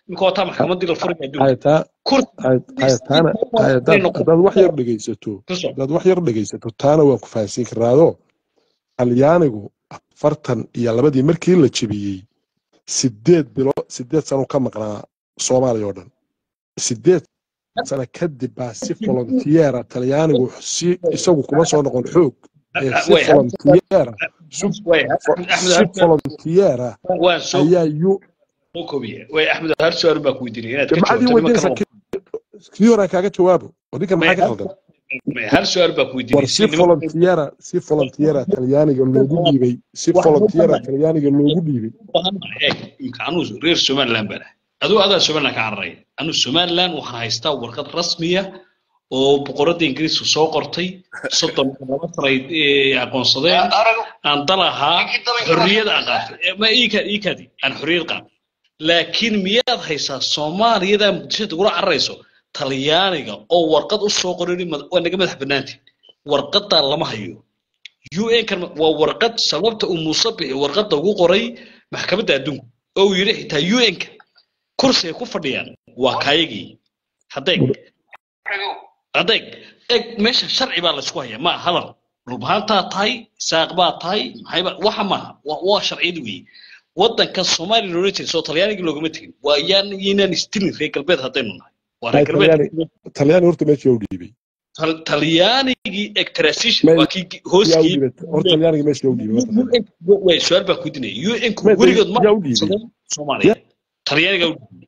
imika wataa maxkamaddii la furay adduunka haya taa kursi haya haya taana haya haddaad haddaad wax yar dhegaysato kusoo haddaad wax yar dhegaysato taana waan ku fahansiin karnaado talyaanigu afartan iyo labadii markii la jebiyey sideed bilo sideed sano ka maqnaa soomaaliya oo dhan sideed sano kadib baa si volontiyeera talyaanigu si isagu kuma soo noqon xoog ee si way volontiyeera way fo- axmed si volontiyeera waan soo ayaa yu soo koobiya way axmed hal su-aal baa ku weydiinaya inaad ka jamacadii jawaabto nimankan weydinaysa kii horaan kaaga jawaabo oo ninkan may maxaa ka qaldan hal su-aal baa ku war weydiinaya si volontiyeera si volontiyeera talyaaniga loogu dhiibay si volontiyeera talyaaniga loogu dhiibay imka anuu reer somaliland baan ahay aduu adaa somaliland ka cararaya anuu somaliland waxaan haystaa warqad rasmiya oo boqoradda ingiriisku soo qortay soddon laba sanay ee, aqoonsadeen aan dal ahaa xorriyad aan qaatay Eh, ma iika- iikadi aan xorriyad qaatay laakiin miyaad haysaa soomaaliyada muqdisho ugula cararayso talyaaniga oo warqad u soo qoray waa naga madax bannaantiin warqadaa lama hayo un kan waa warqad sababta uu muuse bixi warqadda ugu qoray maxkamadda adduunka oo uu yidhi xitaa un-ka kursi ay ku fadhiyaan waa kaayagii haddeeg haddeeg eg meesha sharci baa laysku hayaa maa hadal dhulbahaantaa tahay saaq baa tahay maxayba waxa maaha waa waa sharciyad weeye waddanka soomaaliya loola jeeda soo talyaanigii loogama tegin waa yaan yaynaan istilin reer galbeed haddaynu nahay waa reer Hay, talyaani galbeed talyaani horta meesha yaa u dhiibay Tal- talyaanigii eg transition Meel- waa kii yaa u hooskii dhiibay horta talyaaniga meesha yaa u dhiibay horta way su-aal baa ku dinaya un-ku Meel- weligood ma yaa u dhiibay aqoonsadeen soomaaliya talyaaniga u dhiibay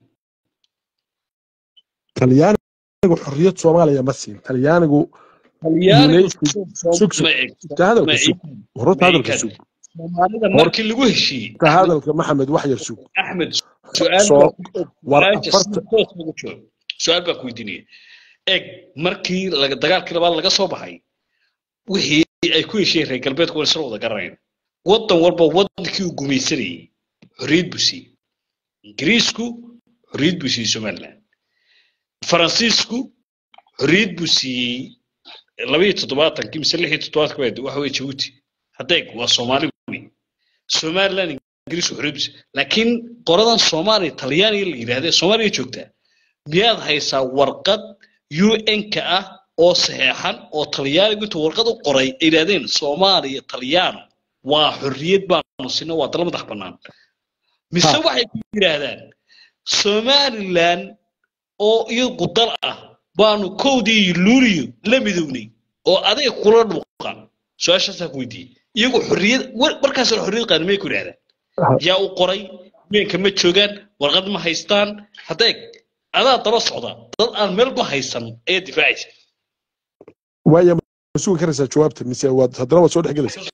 talyaanigu xorriyad soomaaliya ma siin talyaanigu talyaanigu United- sug sug ma eg ta hadalka ma sug eg horta ma hadalka eg sug soomaalida Hor- markii lagu heshiiyey ta hadalka maxamed wax yar sug axmed su-aal soo baa ku war su-aasha afarta si toos ugu jawaab su-aal baa ku weydiinaya eg markii laga- dagaalkii labaad laga soo baxay wixii ay ku heshiiyeen reer galbeedku waa isla wada garanayn waddan walba waddankii uu gumaysanayay xorriyad buu siiyey ingiriisku xorriyad buu siiyey somaliland faransiisku xorriyad buu siiyey labaiyo toddobaatankii mise lix iyo toddobaatankii baa waxa weye jabuuti haddeeg waa soomaali wey somaliland ingiriisku xorriyad buu siiyey laakiin qoradan soomaaliya talyaaniga la yidhahdee soomaaliya joogtaa miyaad haysaa warqad un-ka ah oo saxeexan oo talyaanigu intuu warqad u qoray ay yidhahdeen soomaaliya talyaano waa xorriyad baanu sino waa dal madax bannaan mise ha waxay ku yidhaahdaan somaliland oo iyagu dal ah baanu kowdii iyo luuliyo la midownay oo adiga kula dhuuqan su-aashaasaa ku weydiiyey iyagu xorriyad war- markaasna xorriyad qaani may ku yidhahdaan yaa u qoray meenka ma joogaan warqad ma haystaan haddeeg adaa daba socda dad aan meelba haysan ayaa difaacaysa waaya ma sugi karaysaa jawaabta mise waad haddana waad soo dhex gelaysaa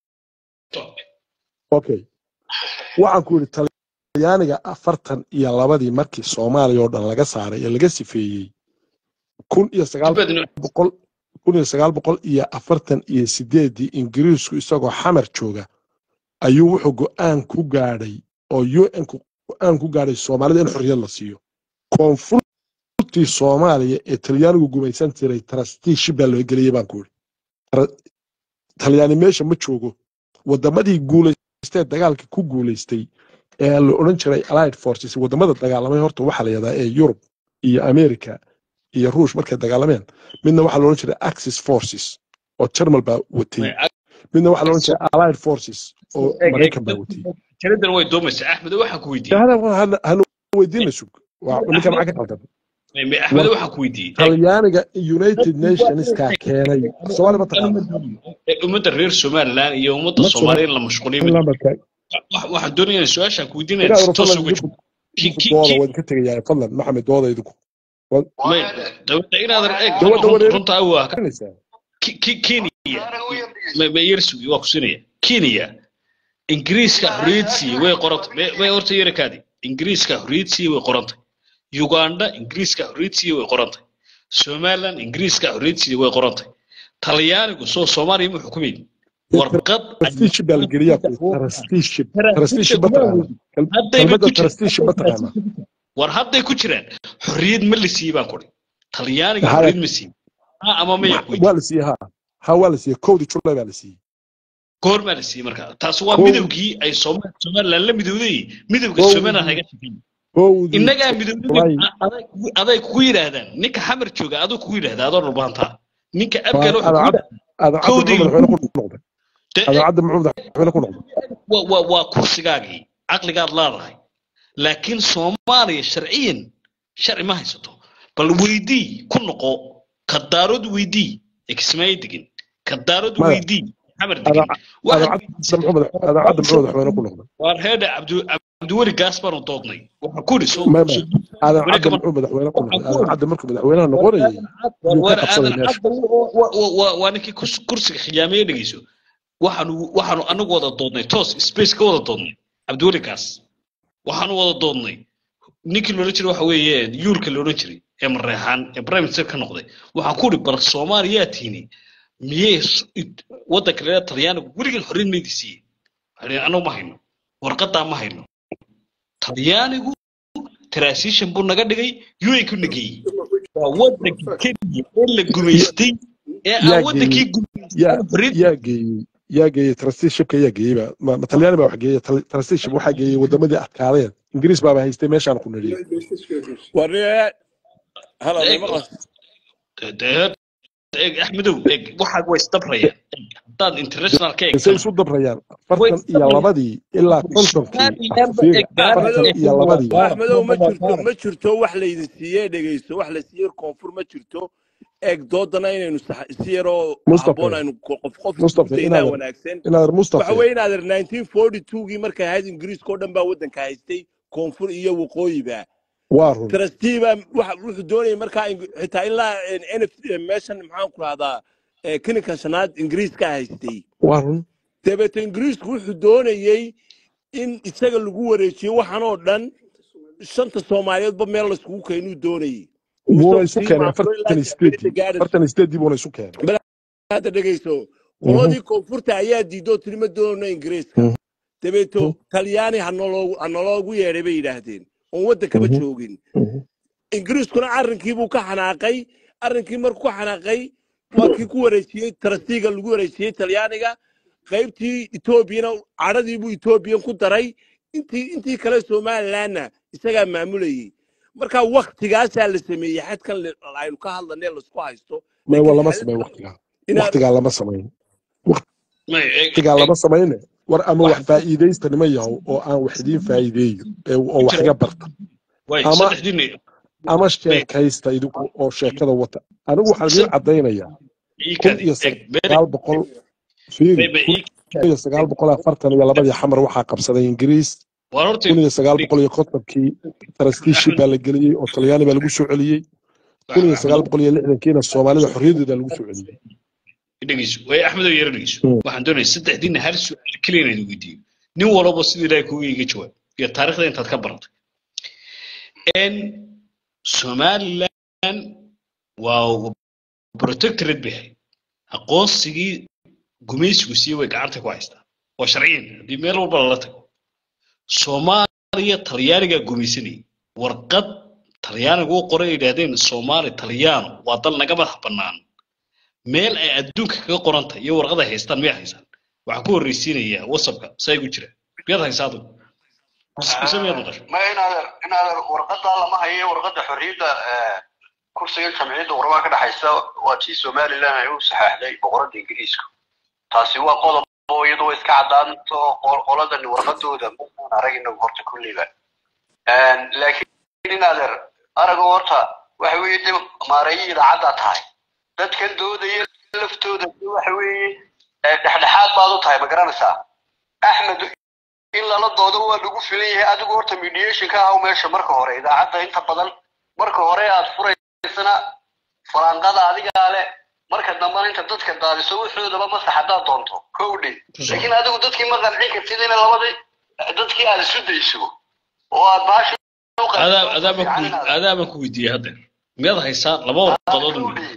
okay waxaan ku yidhi talyaaniga afartan iyo labadii markii soomaaliya oo dhan laga saaray ee laga sifeeyey kun iyo sagaal boqol kun iyo sagaal boqol iyo afartan iyo sideedii ingiriisku isagoo xamar jooga ayuu wuxuu go'aan ku gaadhay oo un-ku go'aan ku gaadhay soomaalida in xorriyad la siiyo koonfurtii soomaaliya ee talyaanigu gumaysan jiray trusteeship baa loo geliyey baan ku yidhi Tra- talyaani meesha ma joogo wadamadii guulaystee dagaalka ku guulaystay ee la odhan jiray allied forces wadamada dagaalamay horta waxaa la yidhahdaa ee yurub iyo america iyo ruush markay dagaalameen midna waxaa la odhan jiray axis forces oo jarmal baa watay midna waxaa la odhan jiray allied forces oo maraykan baa watay jaradan way doomaysaa axmed waxaan ku weydiiyey hada hana hana weydiina sug waa ninka maxaa ka qaldan axmed waxaan ku weydiiyey talyaaniga united nationska keenay soomaali ma taqaana ummadda reer somaliland iyo ummadda Ma soomaaliya in la mashquuliyo lambarka Wax- waxaan doonayaa su-aashaan ku weydiinaya ilaa si toos fadlan uga idinku Ki- ki- dooda ki- waa idinka tegayaa fadlan maxamed dooda idinku may dawladda inaadan eeg Dawladda runta- wareer- runta waa ka garanaysaa Ki- ki- kenya ma ma yersugi waa ku siinaya kenya ingiriiska xorriyad siiyey way qorantay may- may horta yarakaadi ingiriiska xorriyad siiyey way qorantay uganda ingiriiska xorriyad siiyey way qorantay somaliland ingiriiska xorriyad siiyey way qorantay talyaanigu soo soomaaliya ma xukumayn warqad trusteeship baa la geliyaa trusteeship trusteeship ma taqaana Hadday kelmadda ku jiraan- trusteeship ma taqaana war hadday ku jiraan xorriyad ma la siiyey baan kuri talyaaniga Haya. xorriyad ma siiyey ha ama maya ku waa la siiyey ha ha waa la siiyey kowdii julay baa la siiyey goor maa la siiyey marka taas waa Kow- midowgii ay Sooma- somaliland la midowday midowga Kowdii- somaliland haga shaqeeyey howdii innagaa midoobay wallahi aday aday kugu yidhaahdaan ninka xamar jooga aduu kugu yidhahda adoo dhulbaantaa ninka waa abgal wuxuu kugu adaacad yidhahdaa adaacadda kowdii muxuu madaxweyne ku noqday de- adaacadda muxuu madaxweyne ku noqday waa waa waa kursigaagii caqligaad leedahay laakiin soomaaliya sharciyan sharci ma haysato bal weydii ku noqo kadaarod weydii ekismaayo degin kadaarod maya weydii xamar degin adaaca- waxaad adaacadda weydiisay muxuu madax adaacadda muxuu madaxweyne ku noqday waar heedha cabdu cabdiweli gaas baanu doodnay waxaa ku yidhi soo maya maya soo adaacadda wareegama muxuu madaxweyne ku waxaa noqday ku yidhi adaacadda markuu madaxweynaha noqonayay war yuu ka war qabsaday aadan meesha cadda wa- wa- wa- waa ninkii kurs- kursiga khiyaameye dhegeyso waxaanu waxaanu anagu wada doodnay toos space ka wada doodnay cabdiweli gaas waxaanu wada doodnay ninkii loodhan jiray waxa weeye yuulka loodhan jiray ee mareexaan ee prime minister ka noqday waxaan ku uri bal soomaaliyaa tiini miyey s- it- waddanka leeda talyaanigu weligan horreyn maydi siiyey waxay dhaheen anagu ma hayno warqadaa ma hayno talyaanigu transition buu naga dhigay un ku nageeyey waa waddanka kenya ee la gumaystay ee aan yaa waddankii geeyey gumaystay yaa xorriyad yaa geeyey yaa geeyey trusteeshipka yaa geeyey ba ma ma talyaani baa wax geeyey Tal- trusteeship waxaa geeyey wadamadii adkaadeen ingiriis baaba haystay meeshaan ku nidhiyo warniye hala may eeg maqlas de- eeg axmedow eeg waxaa way isdabrayaan eeg haddaad international ka say eegtana isu dabrayaan way afartan iyo isdabrayaan labadii ilaa kontonkii somaliland ba fiiri eeg baaran axmedow afartan iyo labadii axmedow ma jirto ma jirto wax laydin siiyey dhegeyso wax la siiyey koonfur ma jirto eeg doodana inaynu sax- si yaroo mustafe habboon aynu ko- qof qof iskugu mustafe daynaa inaadan wanaagsan inaadan waxa mustafe weeye inaader 1942gii markay ahayd ingiriiska oo dhan baa waddanka haystay koonfur iyo waqooyiba waa run trustee baa waxa wuxuu doonayay markaa ing- xitaa ilaa nf meeshan maxaan ku rahdaa kininka shanaad ingiriiska haystay waa run dabeeto ingiriisku wuxuu doonayey in isaga lagu wareejiyo waxaan oo dhan shanta soomaaliyeedba meel layskugu keenuu doonayey wuuna muuse isu sii keenay maamulo ilaa afartan iyo jaamacadda sideedii gaadhayso afartan iyo sideedii buuna isu keenay bal hadda dhegeyso Mhm, qoladii koonfurta ayaa diidoo tiri ma doonayno ingiriiska mhm, dabeeto mhm, talyaani hanaloogu hanaloogu yeedhay bay yidhaahdeen oon waddankaba mhm, joogin mhm. ingiriiskuna arrinkii buu ka xanaaqay arrinkii markuu ka xanaaqay waa kii ku wareejiyey tarastiiga lagu wareejiyey talyaaniga qaybtii etoobiyana cadhadii buu etoobiyan ku daray intii intii kale somalilandna isagaa maamulayey marka waktigaasaa la sameeyey xadkan le- aynu ka hadlanay laisku haysto may waa laakiin lama xaaladda samayn waktigaa inaad waktigaa lama samayn may eeg waktigaa eeg lama samayne war ama wax wax faa'iidaysta nima yahow oo aan wax idiin faa'iideeyo ee- oo wax inta iga barta way ama saddexdiina ama may sheekaysta idinku oo sheekada wata anigu waxaan idiin caddaynayaa ii kun kadi iyo eeg beere sagaal boqol fiiri may may kun ii kadi iyo sagaal boqol afartan iyo labadii xamar waxaa qabsaday ingiriis war horta kun iyo sagaal boqol iyo kontonkii trusteeship baa la geliyey oo talyaani baa lagu soo celiyey kun iyo sagaal axmedow boqol iyo lixdankiina soomaalida xorriyadooda lagu soo celiyey dhegeyso way axmedow yara dhegeyso Mm. waxaan doonaya saddexdiina hal su'aal keliya inaan weydiiyo nin walba sida ilaahay kugu iga jawaab iyo taariikhda intaad ka baratay n somaliland waa protectorate bay ahayd aqoonsigii gumaysigu siiye way gacanta ku haystaa waa sharciyan haddii meel walba lala tago soomaaliya talyaanigaa gumaysanayay warqad talyaanigu u qoray ay yidhaahdeen soomaali talyaano waa dal naga madax bannaan meel ay adduunka kaga qoran tahay iyo warqad ay haystaan miyaa haysaan waxaan ku horreysiinayaa whatsappka saa igu jira miyaad haysaa adigu mise miyaad maqasho ma inaadan inaadan warqadaa lama hayo warqada xorriyadda eh, kursiga jamciyadda qurbaha ka dhexaysa waa tii somaliland ay u saxaaxday boqorada ingiriiska taasi waa qodob oo iyadu way iska caddaanto qol- qoladan warqadooda maan arag inagu horta kulliba laakiin inaadan arago horta waxa weeye de maareeyo idaacaddaa tahay dadkan doodaya laftooda de waxa weeye eh, dhexdhexaad baad u tahay ma garanaysaa axmed in lala doodo waa lagu filan yahay adigu horta mediation ka ahaw meesha marka hore idaacadda inta badan marka hore aad furaysana faraanqada adigaa leh marka dambena inta dadka daadiso wuxoodaba masax haddaad doonto kowdhe ku soo laakiin adigu dadkii ma qancin kartid in labadii dadkii aad isu dayso oo aad baashi u adaa qanciso adaa baan fiican ku inaad adaa baan ku weydiiyey haddeer miyaad haysaa laba warqadood un kowdhe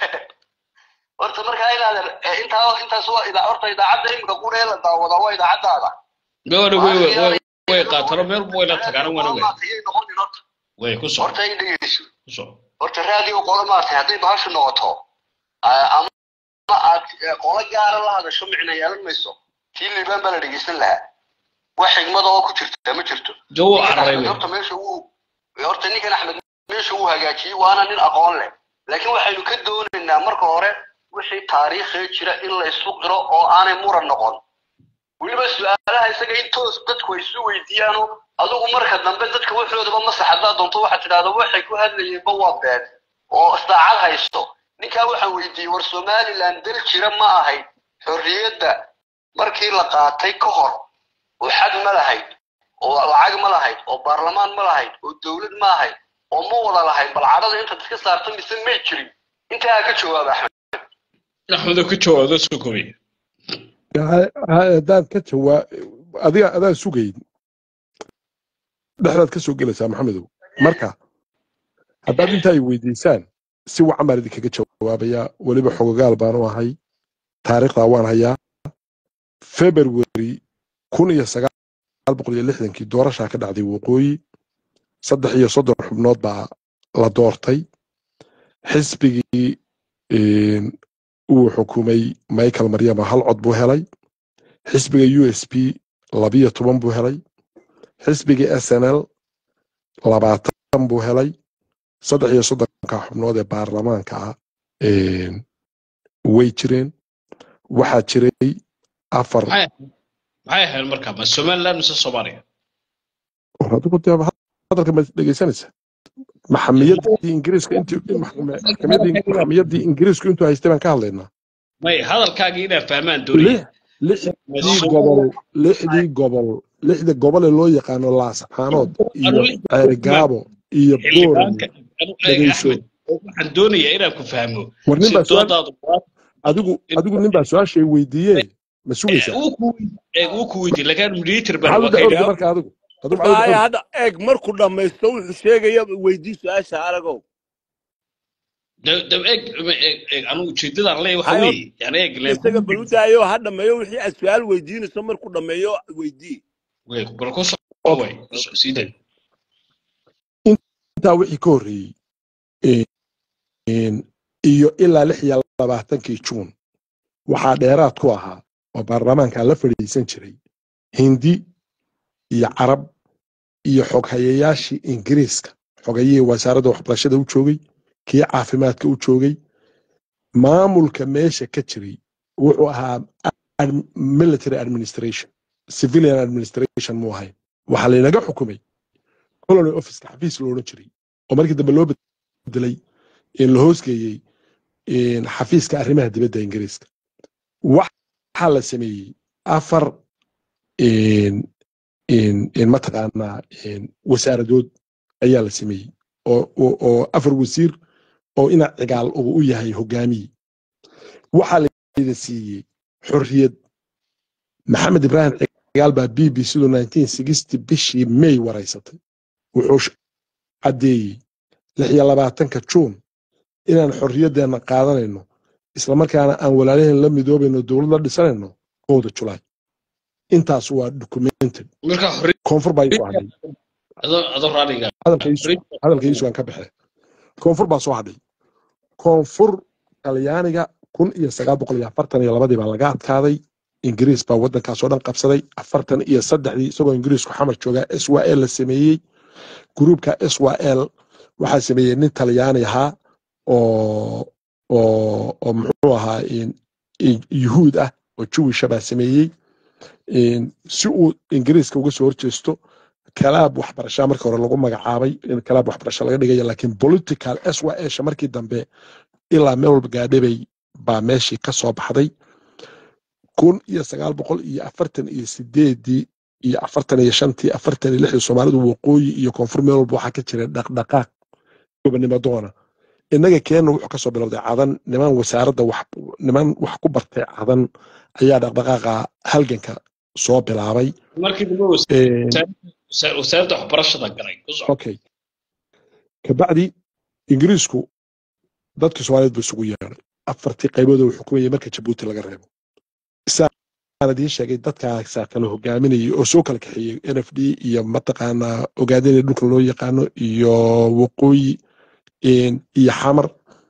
horta markaa inaadan intaa intaas waa idaa horta idaacadda imika quree la daawadaa waa idaacaddaada gabadha way maalintii way aanay way noqon qaatano meel way la tagaana wana way maatayay noqonin horta way ku soo horta ay dhegeyso ku soo horta raadiyo qolo maartay hadday bahashu noqoto ah, ama aad eh, qolo gaara la hadasho micna yeelan mayso tii liibaan baa la dhegeysan lahaa wax xigmada oo ku jirta ma jirto jawo ninkan cararay axmed horta meesha uu horta ninkan axmed meesha uu hagaajiyey waana nin aqoon leh laakiin waxaynu ka doonaynaa marka hore wixii taariikhee jira in la isu qiro oo aanay muran noqon weliba su-aalaha isaga in toos dadku ay isu weydiiyaano adigu marka dambe dadka waxoodaba masax haddaad doonto waxaad tidhahda waxay ku hadlayeenba waa been oo saacad haysto ninkaa waxaan weydiiyey war somaliland dal jira ma ahayd xorriyadda markii la qaatay ka hor oo xad ma lahayd oo lacag ma lahayd oo baarlamaan ma lahayd oo dowlad ma ahayd oo ma wada lahayd bal cadhada intaad iska saarto mise may jirin intaa ka jawaaba axmed axmedo ka jawaado soo kobay haddaad ka jawaa adiga adaan sugayn dhexdaad ka soo gelaysaa maxamedow marka haddaad inta ay weydiisaan si wacan baan idinkaga jawaabayaa weliba xogogaal baan u ahay taariikhdaa waan hayaa february kun iyo sagaal boqol iyo lixdankii doorashaa ka dhacday waqooyi saddex iyo soddon xubnood baa la doortay xisbigii uu xukumay michael maryama hal cod buu helay xisbiga u s p labiyo toban buu helay xisbigii s n l labaatan buu helay saddex iyo soddonka xubnood ee baarlamaanka ah way jireen waxaa jiray afar maxay maxay ahayd markaa ma somaliland mise soomaaliya war adigu dee hadalka ma dhegeysanaysa maxamiyaddii ingiriiska intii maxkamaddii maxkamaddii ingiriisku intuu haystay baan ka hadlaynaa may hadalkaagii inaa fahmaan doonaya lix lixdii gobol lixdii gobol lixda gobol ee loo yaqaano laascaanood iyo ceerigaabo iyo xildhibaanka boorame anu eeg dhegeyso axmed waxaan doonayaa inaan ku fahmo war nin si baa su-aal doodaadu waa adigu adigu nin baa su-aashay weydiiyee ma sugaysaa uu ku eeg uu ku weydiin lakin mediator baan maxaad u waa dacwooday kaydhaa marka adigu adigu maxaad u haya dacwooday hadda eeg markuu dhammaysto wuxuu sheegaya weydii su-aasha aragow dab eeg eeg eeg anu ujeedadaan leeyahay waxa hayo weeye yani eeg leen isaga bal u daayo ha dhammeeyo wixii aad su-aal weydiinayso markuu dhammeeyo weydii wey bal ku soo okay way sii day intaa wixii ka horreeyey een, iyo ilaa lix iyo labaatankii juun waxaa dheeraad ku ahaa oo baarlamaanka la fadhiisan jiray hindi iyo carab iyo xoghayayaashii ingiriiska xogayihii wasaaradda waxbarashada u joogay kii caafimaadka u joogay maamulka meesha ka jiray wuxuu ahaa ad- military administration civilian administration mu ahayn waxaa laynaga xukumay colony officeka xafiis lo odhan jiray oo markii dambe loo bedelay in la hoosgeeyey in xafiiska arrimaha dibadda ingiriiska waxaa la sameeyey afar in in in mataqaanaa in wasaaradood ayaa la sameeyey oo oo oo afar wasiir oo ina cigaal uu u yahay hogaamiye waxaa layda siiyey xorriyad maxamed ibraahim cigaal baa b b siduu 1960 bishii may waraysatay wuxuu sh- caddeeyey lix iyo labaatanka juun inaan xorriyaddeena qaadanayno islamarkaana aan walaalaheen la midoobayno dowlad la dhisanayno kowda julaay intaas waa documented marka xorriyad koonfur baa soo hadhay adoo adoo raaliga hadalka iisu xorriyad hadalka iisu aan ka baxay koonfur baa soo hadhay koonfur talyaaniga kun iyo sagaal boqol iyo afartan iyo labadii baa laga adkaaday ingiriis baa waddankaas oo dhan qabsaday afartan iyo saddexdii isagoo ingiriisku xamar joogaa s y l la sameeyey gruubka s y l waxaa sameeyey nin talyaani ahaa oo oo oo muxuu ahaa in- in- yuhuud ah oo jewisha baa sameeyey in si uu ingiriiska uga soo horjeesto kalaab waxbarashaa markii hore lagu magacaabay in kalaab waxbarasho laga dhigaya laakiin political s y sha markii dambe ilaa meel walba gaadhabay baa meeshii ka soo baxday kun iyo sagaal boqol iyo afartan iyo sideedii iyo afartan iyo shantii afartan iyo lixdii soomaalidu waqooyi iyo koonfur meel walba waxaa ka jira dhaqdhaqaaq gobonimo doona innaga keenna wuxuu kasoo bilowday cadan niman wasaaradda wax niman wax ku bartay cadan ayaa dhaqdhaqaaqa halganka soo bilaabay markii dambe Een, wasa- wasaaradda waxbarashada galay ku soco okay kabacdi ingiriisku dadkii soomaaliyeed buu isugu yeedhay afartii qaybood uu xukumayay marka jabuuti laga reebo isaan idiin sheegay dadkaasaa kala hogaaminayay oo soo kala kaxeeyey n f d iyo mataqaanaa ogaadinaya dhulka loo yaqaano iyo waqooyi een, iyo xamar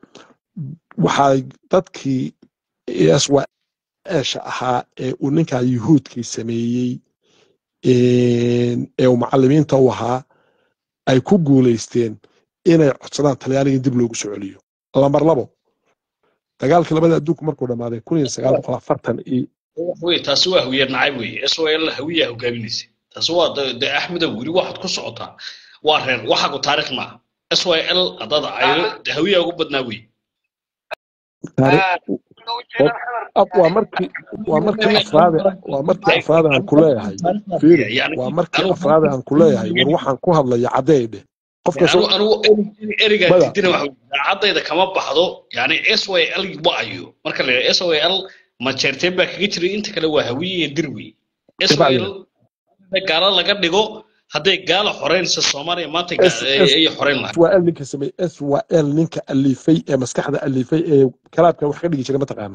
waxaa dadkii s y esha ahaa ee uu ninkaa yuhuudkii sameeyey ee uu macalimiinta u ahaa ay ku guulaysteen inay codsadaan talyaaniga in dib loogu soo celiyo lambar labo dagaalkii labada adduunku markuu dhammaaday kun iyo sagaal boqol afartan iyo wey taasi waa hawiye nacayb wey swl hawiyaa hogaaminaysa taasi waa de de axmedow weli waxaad ku socotaa waa reer waxaagu taarikh maaha syl haddaad cayro de hawiyaa ugu badnaa wey taariikh ab- waa markii waa markii afraade waa markii afraade aan ku leeyahay fiiri waa markii afraade aan ku leeyahay war waxaan ku hadlaya caddeydhe qof kasta anigu erigaa Mada. diidina waxa daacadayda kama baxdo yani syl waayo marka la yidhaha syl majeerteen baa kaga jiray inta kale waa hawiye iyo dir wey syl gaalo laga dhigo hadday gaala xoreynaysa soomaaliya maanta ga- S- ay S- ay xoreyn lahayd swal ninka sameey swal ninka alifay ee maskaxda alifay ee kalaabka wax ka dhigi jiray mataqaana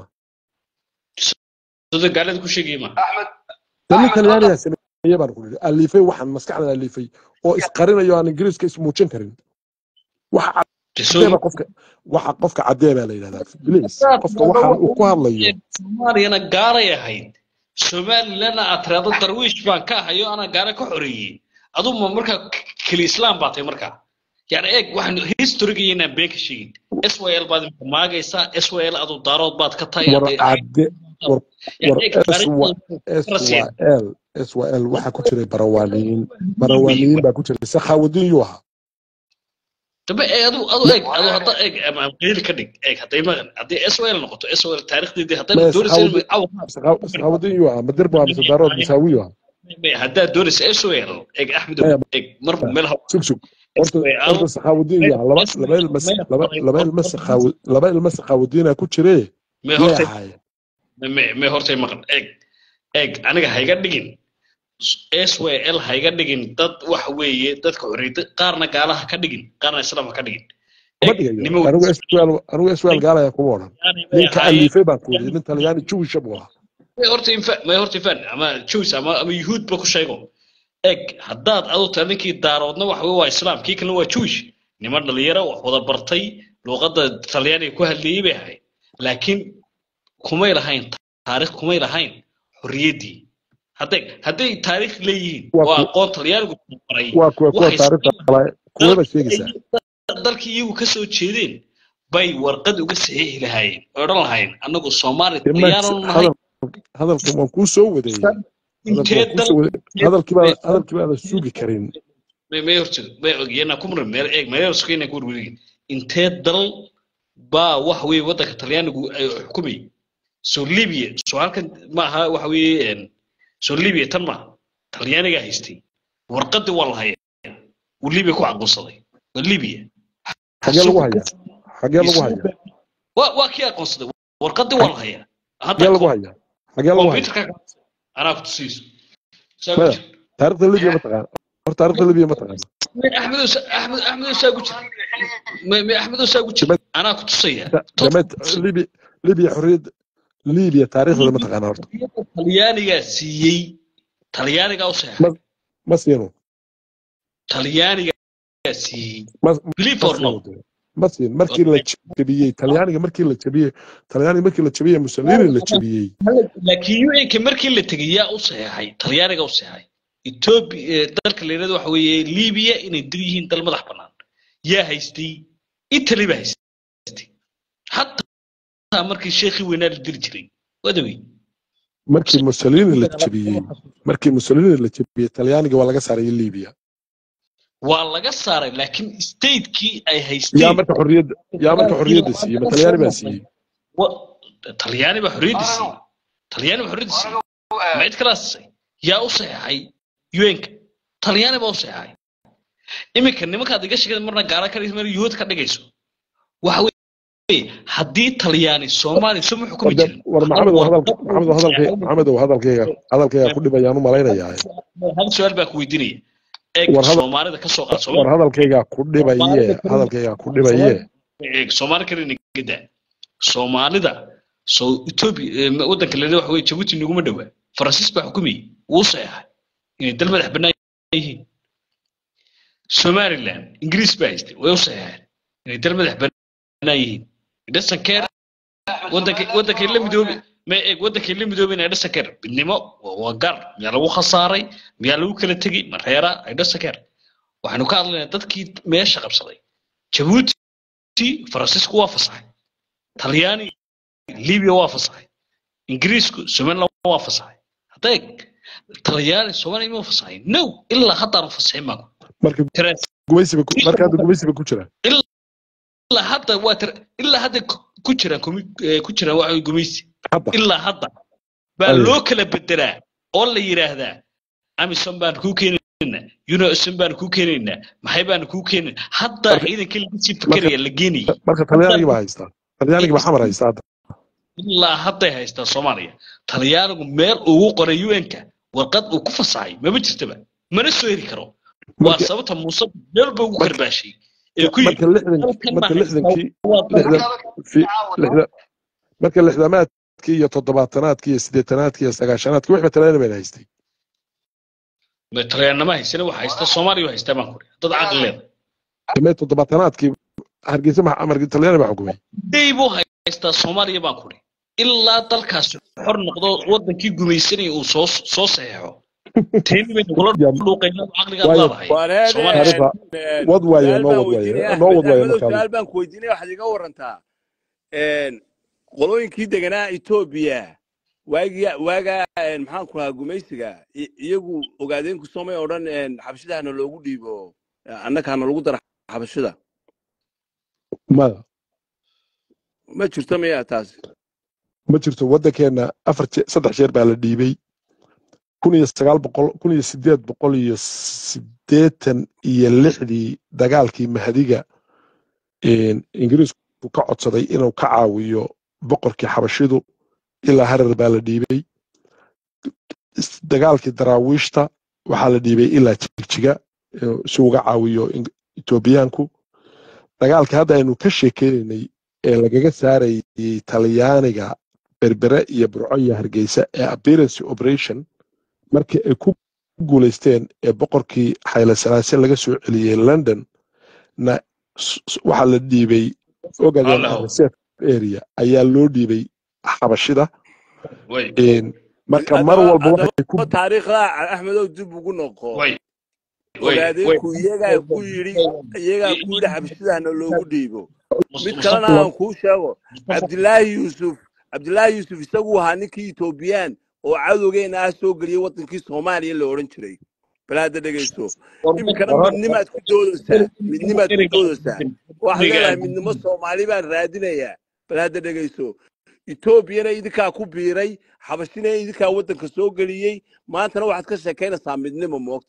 sida gaalada ku sheegaya ma axmed de nin talyaaniga sameeye baan ku nidhi alifay waxaan maskaxda alifay oo isqarinayo aan ingiriiska ismuujin karin waxa cadeeba qofka waxa qofka cadee baa la yidhahdaa bilis qofka waxaan uu ku hadlayo soomaaliyana gaalay ahayd somalilandna aad tiraahdo darwiish baan ka ahayo anaa gaala ka xoreeyey aduma markaa keli islaam baa tahay markaa yani eeg waxaan historiga inaan been ka sheegin syl baad imika maagaysaa syl adu daarood baad ka tahay war hadday- cade war Yani war eeg, SY taariikhda- swal swal waxaa ku jiray barawaaniyiin barawaaniyiin baa ku jiray sakhaawadiin yuu ahaa dambe ee adu adu eeg adu hadda eeg ama ama qeyli ka dhig eeg hadday maqan haddii syl noqoto syl taariikhdeedii hadday Maya, doonaysa in saxaawadi- aw sakhaawadiin yuu ahaa madirba waa mise daarood misaawiyu ahaa haddaad doonaysa syl eeg axmed Maya, eeg mar meel ha sug sug horta horta sakhaawadiin yuu ahaa laba laba ilma laba laba ilma sakhaawa laba ilma sakhaawadiinaa ku jiree may yay horta ahaayeen may may hortay maqan eeg eeg aniga hayga dhigin syl hayga dhigin dad waxa weeye dadka xorriyada qaarna gaalaha ka dhigin qaarna islaam ha ka dhigin ma Eeg, dhigayo nimo- anigu swal anigu swal gaalaya kuma odhan Yani may ninka ahaayeen- alifay baan ku yidhi nin talyaani jewisha buu ahaa may horta infa may horta infan ama jews ama ama yuhuud ba ku sheego eeg haddaad adu tahay ninkii daaroodna waxa weye waa islaam kii kalena waa jewish niman dhalinyaro wax wada bartay luuqadda talyaaniga ku hadlayey bay ahayd laakiin kumay lahayn taariikh kumay lahayn xorriyaddii hadday hadday taariikh leeyihiin Waa waa ku- aqoon talyaanigu baray waa kuwa kuwa waxay taariikhda kale kuwaba sheegaysaa dalkii iyagu ka soo jeedeen bay warqad uga saxiixi lahaayeen oo odhan lahaayeen annagu soomaali Dee Max, talyaanu nahay hadal- hadalkan waan kuu soo wadeeyey hadalkan intee waan kuu dal soo wadeeyey hadalkii baa hadalkii baa la sugi karin may may horta may ogyeena ku muran meel eeg meel sukayna ku warwareegin intee dal baa waxa weeye waddanka talyaanigu ay xukumay soo libya soo halkan ma aha waxa weeye een, soo libya tan ma talyaanigaa haystay warqadii waa la hayaa uu libya ku aqoonsaday waa libya xagee lagu hayaa xagee lagu hayaa waa waa kii aqoonsaday warqadii waa la hayaa xagee lagu hayaa xagee lagu hayaa computerka anaa ku tusiiso saa Maya. ku jir taariikhda libiya ma taqaana horta taariikhda libiya ma taqaana axmedow sa- axmed axmedow saa ku jir ma ma axmedow saa ku jir Dama- anaa ku tusaya dameed libiya libiya xorriyadda libiya taariikhdeeda ma taqaana horta talyaanigaa siiyey talyaanigaa u seexay Ma- ma siino talyaanigaa siiyey ma believe ma or no siino dee. ma siin markii la jebiyey talyaaniga markii la jebiyey talyaaniga markii la jebiyey mussolini la jebiyey laakiin un-ka markii la tegey yaa u seexay talyaaniga u seexay etoobiya dalka la yidhahdo waxa weeye libiya inay dil yihiin dal madax bannaan yaa haystay italy baa haystay xataa markii sheekhii weynaa la dili jiray wadawey markii mussolini la jebiyey markii mussolini la jebiyey talyaaniga waa laga saaray libiya waa laga saaray laakiin statekii ay yaa haysteen marka xorriyadda yaa marka xorriyadda siiyey ma talyaani baa siiyey wa- talyaani baa xorriyadda siiyey talyaani baa xorriyadda siiyey ma cid kalaa siisay yaa u saxeexay un-ka talyaani baa u saxeexay iminka nimankaad iga sheegay marna gaala ka dhigayso marna yuhuud ka dhigayso waxa weeye haddii talyaani soomaaliya suma xukumi War de- jirin war maxamed oo hadalka maxamed oo hadalkay maxamed oo hadalkayga hadalkayga ku dhibayaan u malaynayaa hal su-aal baa ku weydiinaya eeg War hadal- soomaalida ka soo qaad war Soomaali- hadalkayga ku dhibaye hadalkayga ku dhibaye eeg soomaali kale nigada soomaalida soo etoobiya eh, waddanka la waxa weye jabuuti naguma dhowaa faransiis baa xukumayay wuu saxeexay inay dal madax bannaan yihiin somaliland ingiriis baa haystay way u saxeexeen inay dal madax bannaan yihiin dasan keer waddanka waddankay la midoobi ma eeg waddankii la midoobay inay dhasakeer midnimo waa waa gaar miyaa lagu khasaaray miyaa lagu kala tegey ma reera ay dhasakeer waxaynu ka hadlaynaa dadkii meesha qabsaday jabuuti faransiisku waa fasaxay talyaani libiya waa fasaxay ingiriisku somaliland waa fasaxay hadda eeg talyaani soomaaliya ma fasaxay no ilaa haddaanu fasaxin maanku marka Tiraas gumaysiba ku- marka hadda gumaysiba ku jira ilaa hadda waa tir ilaa hadda ku ku jiraan kumi- eh, ku jiraan waxa gumaysi hadda ilaa hadda baa Aye. loo kala bedelaa oo la yidhaahdaa amison baan kuu keenaynaa unison baan kuu keenaynaa maxay baan kuu keenaynaa hadda Marka- ciidankii laga sii fikeraya la geenayay marka talyaanigii baa haystaa talyaanigii baa xamar haystaa hadda ilaa hadday haystaa soomaaliya talyaanigu meel ugu qoray un-ka warqad uu ku fasaxay mama jirtaba mana soo heri karo waa marka sababta muuse meel ba ugu marka karbaashay ee ku yidhi marka lixdan halkan marka ma haystaa lixdankii waa lixdan fi lixda marka lixdamaadkii iyo toddobaatanaadkii iyo siddeetanaadkii iyo sagaashanaadkii waxba talyaani bayna haystay talyaannama haysana waxa haysta soomaaliya haystaa baan kuri dad caqli leeda damee toddobaatanaadkii hargeysa ma marka talyaani baa xukumay day buu haystaa soomaaliya baan kuri ilaa dalkaas xor noqdo wadankii gumaysanaya uu soo soo saxeexo teeni bay nagula Ya- dhuuqaynaa caqligaad waayo leedahay wareede Soomaaliya taariikhda wad waaye su-aal noo baan wad waaye weydiinaya noo axmed wad waaye axmedow markaa su-aal baan ku weydiinaya waxaad iga warantaa qolooyinkii deganaa etoobiya waagii waagaa maxaan ku lahaa gumaysiga i- iyagu ogaadeenku soomay oo dhan xabashidahana loogu dhiibo annakaana lagu dara xabashida maya ma jirto miyaa taasi ma jirto waddankeenna afar je- saddex jeer baa la dhiibay kun iyo sagaal boqol kun iyo sideed boqol iyo siddeetan iyo lixdii dagaalkii mahadiga een, ingiriisku ka codsaday inuu ka caawiyo boqorkii xabashidu ilaa harar baa la dhiibay is- dagaalkii daraawiishta waxaa la dhiibay ilaa jigjiga ee si uga caawiyo Ing- etoobiyaanku dagaalka hadda aynu ka sheekeynaynay ee lagaga saarayay talyaaniga berbere iyo burco iyo hargeysa ee appearance operation markii ay ku guulaysteen ee boqorkii xayle salaase laga soo celiyey london na s- s- waxaa la dhiibay ogaden Allahow. reserve area ayaa loo dhiibay xabashida way Een, marka mar haddaba walba waxay ku haddaba taariikhda axmedow dib ugu noqo way way way ogaadeenku iyagaa ku yidhi iyagaa ku yidhi xabashidahana loogu dhiibo mid kalena mustafa aan kuu sheego cabdilaahi yuusuf cabdilaahi yuusuf isagu ahaa ninkii etoobiyaan oo cadowgeena ah soo geliyey wadankii soomaaliya la odhan jiray bal hadda dhegayso iminkana midnimaad ku doodaysaa midnimaad ku doodaysaa waxaad leedahay midnimo soomaali baan raadinayaa bal hadda dhegayso etoobiyana idinkaa ku biiray xabashina idinkaa waddanka soo geliyey maantana waxaad ka sheekaynaysaa midnimo moogta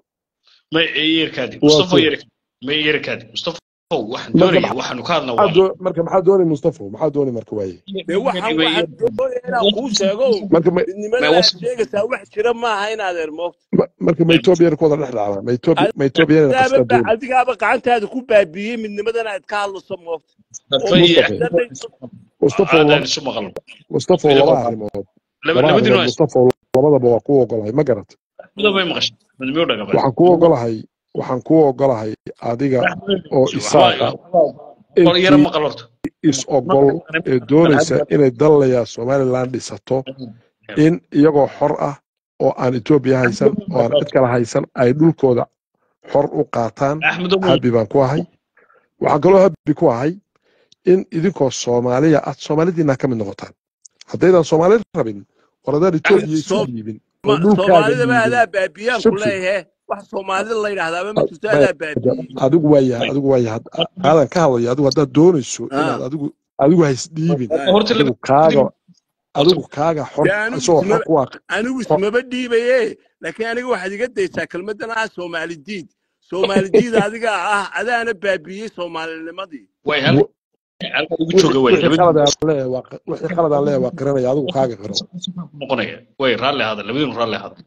ma yeerkaadi Waa mustafa sida. yeer ma yeerkaadi mustafa waxaan Marka doonaya maxaa- waxaanu ka hadlaa maxaa waa doo- marka maxaa doonay mustafa maxaa doonay marka waaye dee waxaan waxaan doonaya inaan kuu sheego marka ma midnimada Ma aad was- sheegaysaa wax jira maaha in adeer moogta ma- marka ma etoobiyana ku wada dhex dhacdaa ma Etoobi- ma etoobiyana adigaaba qaskaa doonay adigaaba gacantaada ku baabiiyey midnimadan aad ka hadlayso moogta oo Mustafa. madaxdanayso mustafa aadaan laba- isu maqal mustafa laba arrimood laba labadii arrimood waa mustafa labadaba waa ku ogolahay ma garat midabay maqashay midnimo dhagaba waxaan ku ogolahay waxaan ku ogolahay adiga oo isaaqa qol yara intii maqal horta is ogol ee doonaysa inay dalaya somaliland dhisato in iyagoo xor ah oo aan etoobiya haysan oo aan cid kale haysan ay dhulkooda xor u qaataan axmedo habi baan ku ahay waxaan kaloo habi ku ahay in idinkoo soomaaliya aad soomaalidiina ka mid noqotaan haddaydan soomaali rabin waradaan etoobiya isu Soom- dhiibin oo Ma- dhulkaaga soomaalidaba dhiibin adaa baabiyaan ku Subsi. leeyahe wax soomaalida la yidhaahdaaba ma jirto Maya, adaa baabiyey adigu waaya adigu waaya had- aadan ka hadlayo adigu haddaad doonayso Ah. inaad adigu adigu haysdhiibin horta adigu kaaga adigu kaaga xor Dee anigu isagoo xor isma- ku ah anigu ismaba dhiibaye laakiin aniga waxaad iga daysaa kelmadan ah soomaali diid soomaali diid adiga ah adaana baabiyey soomaalinimadii way hal halka ugu jooga way wixii qalad aan leeyahay waa qi- wixii qalad aan leeyahay waa qiranaya adigu kaaga qiro noqonaya way raalli ahada labadiinu raalli ahada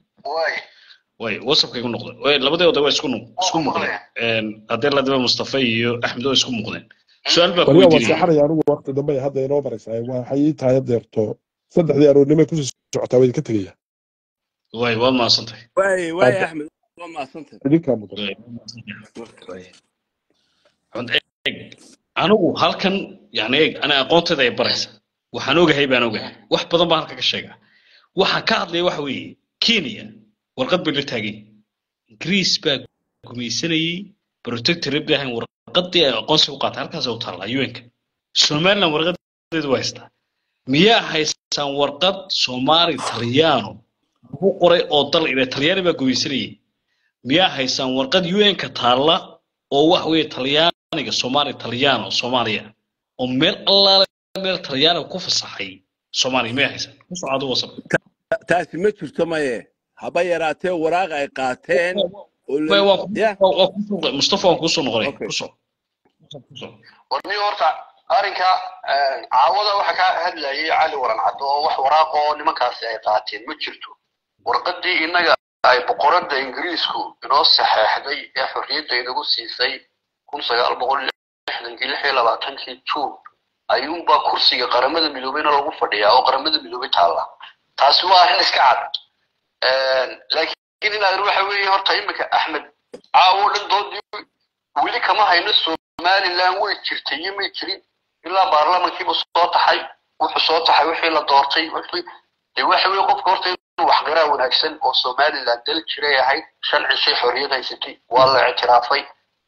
way wasabka igu noqda way labadooda waa isku nu- isku muuqdeen Een, haddii la daba mustafa iyo axmed waa isku muuqdeen su-aal baa ku waliba waa weydiinaya seexanaya anigu waqti dambe hadda inoo maraysaa waxay ii tahay deerto saddexdii aroornimay kusii socotaa waa idinka tegaya way waad mahadsantahay waay waay Hadda- axmed waa mahadsantay idinkaa mudan Way. Way. Cod eeg anigu halkan yani eeg ana aqoontayda ay baraysa waxaan ogahay baan ogahay wax badan baan halka ka sheegaa waxaan ka hadlaya waxa weeye kenya warqad bay la taagay ingiriis baa gumaysanayey protectorate bay ahayn warqadii ay aqoonsiga u qaatay halkaas u taallaa un-ka somaliland warqadeedu waa haystaa miyaa haysaan warqad soomaali talyaano ku qoray oo dal ila talyaani baa gumaysanayey miyaa haysaan warqad un-ka taalla oo wax weeye talyaaniga soomaali talyaano soomaaliya oo meel allaale meel talyaaniga ku fasaxay soomaaliya miyaa haysaan ku socdo wasab taasi ma jirto maye haba yaraatee waraaq ay qaateen oo la- ya mustafa waan kuusoo noqonay Okay. kusoo warni horta arrinka caawada waxa ka hadlayay cali waran caddo oo wax waraaq oo nimankaasi ay qaateen ma jirto warqadii innaga ay boqorada ingiriisku inoo saxeexday ee xorriyadda inagu siisay kun sagaal boqol lixdankii lix iyo labaatankii juun ayuunbaa kursiga qaramada midoobeyna lagu fadhiyaa oo qaramada midoobey taalla taasi waa arrin iska cad laakiin inaad waxa weeye horta iminka axmed caawo dhan doodii weli kama hayno somaliland way jirtay iyo may jirin ilaa baarlamankiiba soo taxay wuxuu soo taxay wixii la doortay wixii dee waxa weeye qofka horta inuu waxgaraa wanaagsan oo somaliland dal jiray ahayd shan cishay xorriyad haysatay waa la ictiraafay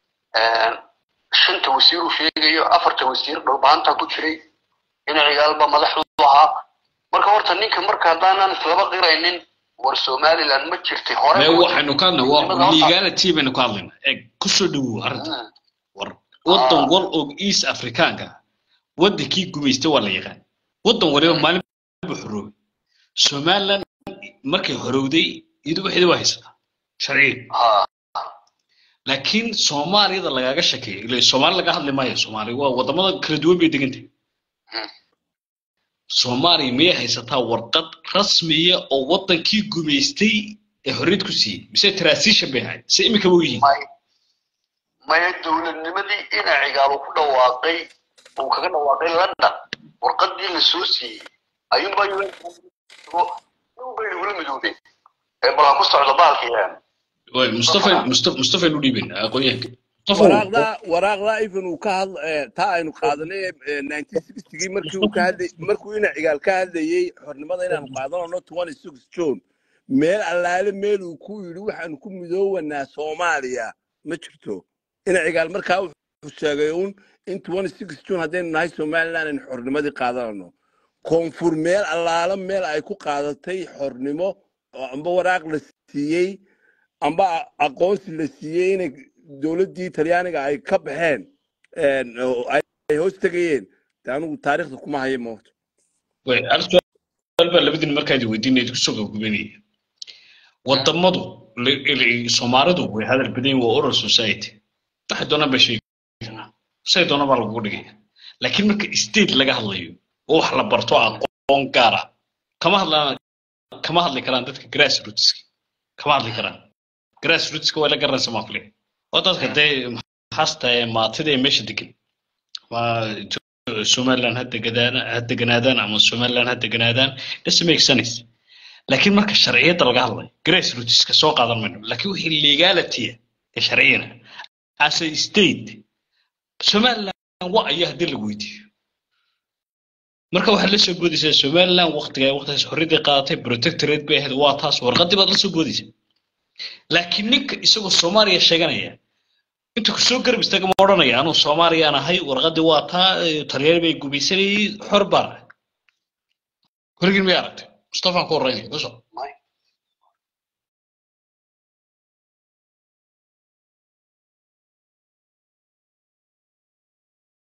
shanta wasiir uu sheegayo afarta wasiir dhulbaanta ku jiray dhinacigaalba madaxdu ahaa marka horta ninka marka haddaanan islaba qiraynin war somaliland ma jirtay hore mee ma waxaynu ka hadlay waa Nimada horta- legality baynu ka hadlaynaa eeg kusoo dhawow arrinta Mm. war waddan wal og east afrikaanka waddankii gumaystay waa la yaqaan waddan waliba maalin buu xoroobay somaliland markay horowday iyadu waxeeda waa haysataa sharciga ha laakiin soomaaliyada lagaaga shakeeyo ila soomaali laga hadli maayo soomaali waa wadamada kala duwan bay degantahay Mm. soomaaliya miyay haysataa warqad rasmiya oo wadankii gumaystay ee xorriyad ku siiyey mise transition bay ahayd se imika u yihiin may maya dowladnimadii inacigaaba ku dhawaaqay uu kaga dhawaaqay london warqadii la soo siiyey ayuunbaa unbay nagula midoobeen ee balaa ku socdo baalkii Way, mustafa mustafa mustafa nu dhiibin aqoonyahanka mustafa waraaqda waraaqda even uu ka hadl eh, taa aynu qaadanay eh, 1960gii markii uu ka hadlay markuu ina cigaal ka hadlayey xornimada inaanu qaadanano 26 june meel allaale meel uu ku yidhi waxaanu ku midoowanaa soomaaliya ma jirto ina cigaal markaa wuxuu sheegay uun in 26 june haddaynu nahay somaliland aynu xornimadii qaadanano koonfur meel allaala meel ay ku qaadatay xornimo oo amba waraaq la siiyey amba a- aqoonsi la siiyey inay dowladdii talyaaniga ay ka baxeen een, oo ay ay hoos tegayeen de anigu taariikhda kuma hayo moogto way hal su'aal baa labadin markaad weydiinayad kusoo gabagabeynaya wadamadu li- li- soomaalidu way hadal badan yihiin waa oral society waxay doonaan baa sheegi karaa say doonaan baa lagugu dhigaya laakiin marka state laga hadlayo oo wax la barto aqoon gaar ah kama hadlaan kama hadli karaan dadka grassrootska kama hadli karaan grassrootska waa la garanaysa maafliga oo dadka dee maxaasta ee maatida ee meesha degan waa somaliland ha deganaadaan ha deganaadaan ama somaliland ha deganaadaan doesn't make sense laakiin marka sharciyadda laga hadlayo grassrootska soo qaadan mayno laakiin wixii legality ee sharciyana as a state somaliland waa ayaa haddii lagu weydiiyo marka waxaad la soo boodaysaa somaliland waqtiga waqtigaas xorriyadday qaadatay protectorate bay ahayd waa taas warqadii baad la soo boodaysaa laakiin ninka isagoo soomaaliya sheeganaya inta kusoo garab istaaga ma odhanaya anuu soomaaliyaan ahay warqadii waa taa eh, talyaani bay gumaysanayay xor baan ahay weligin may aragtay mustafaan ku horreynaya kuso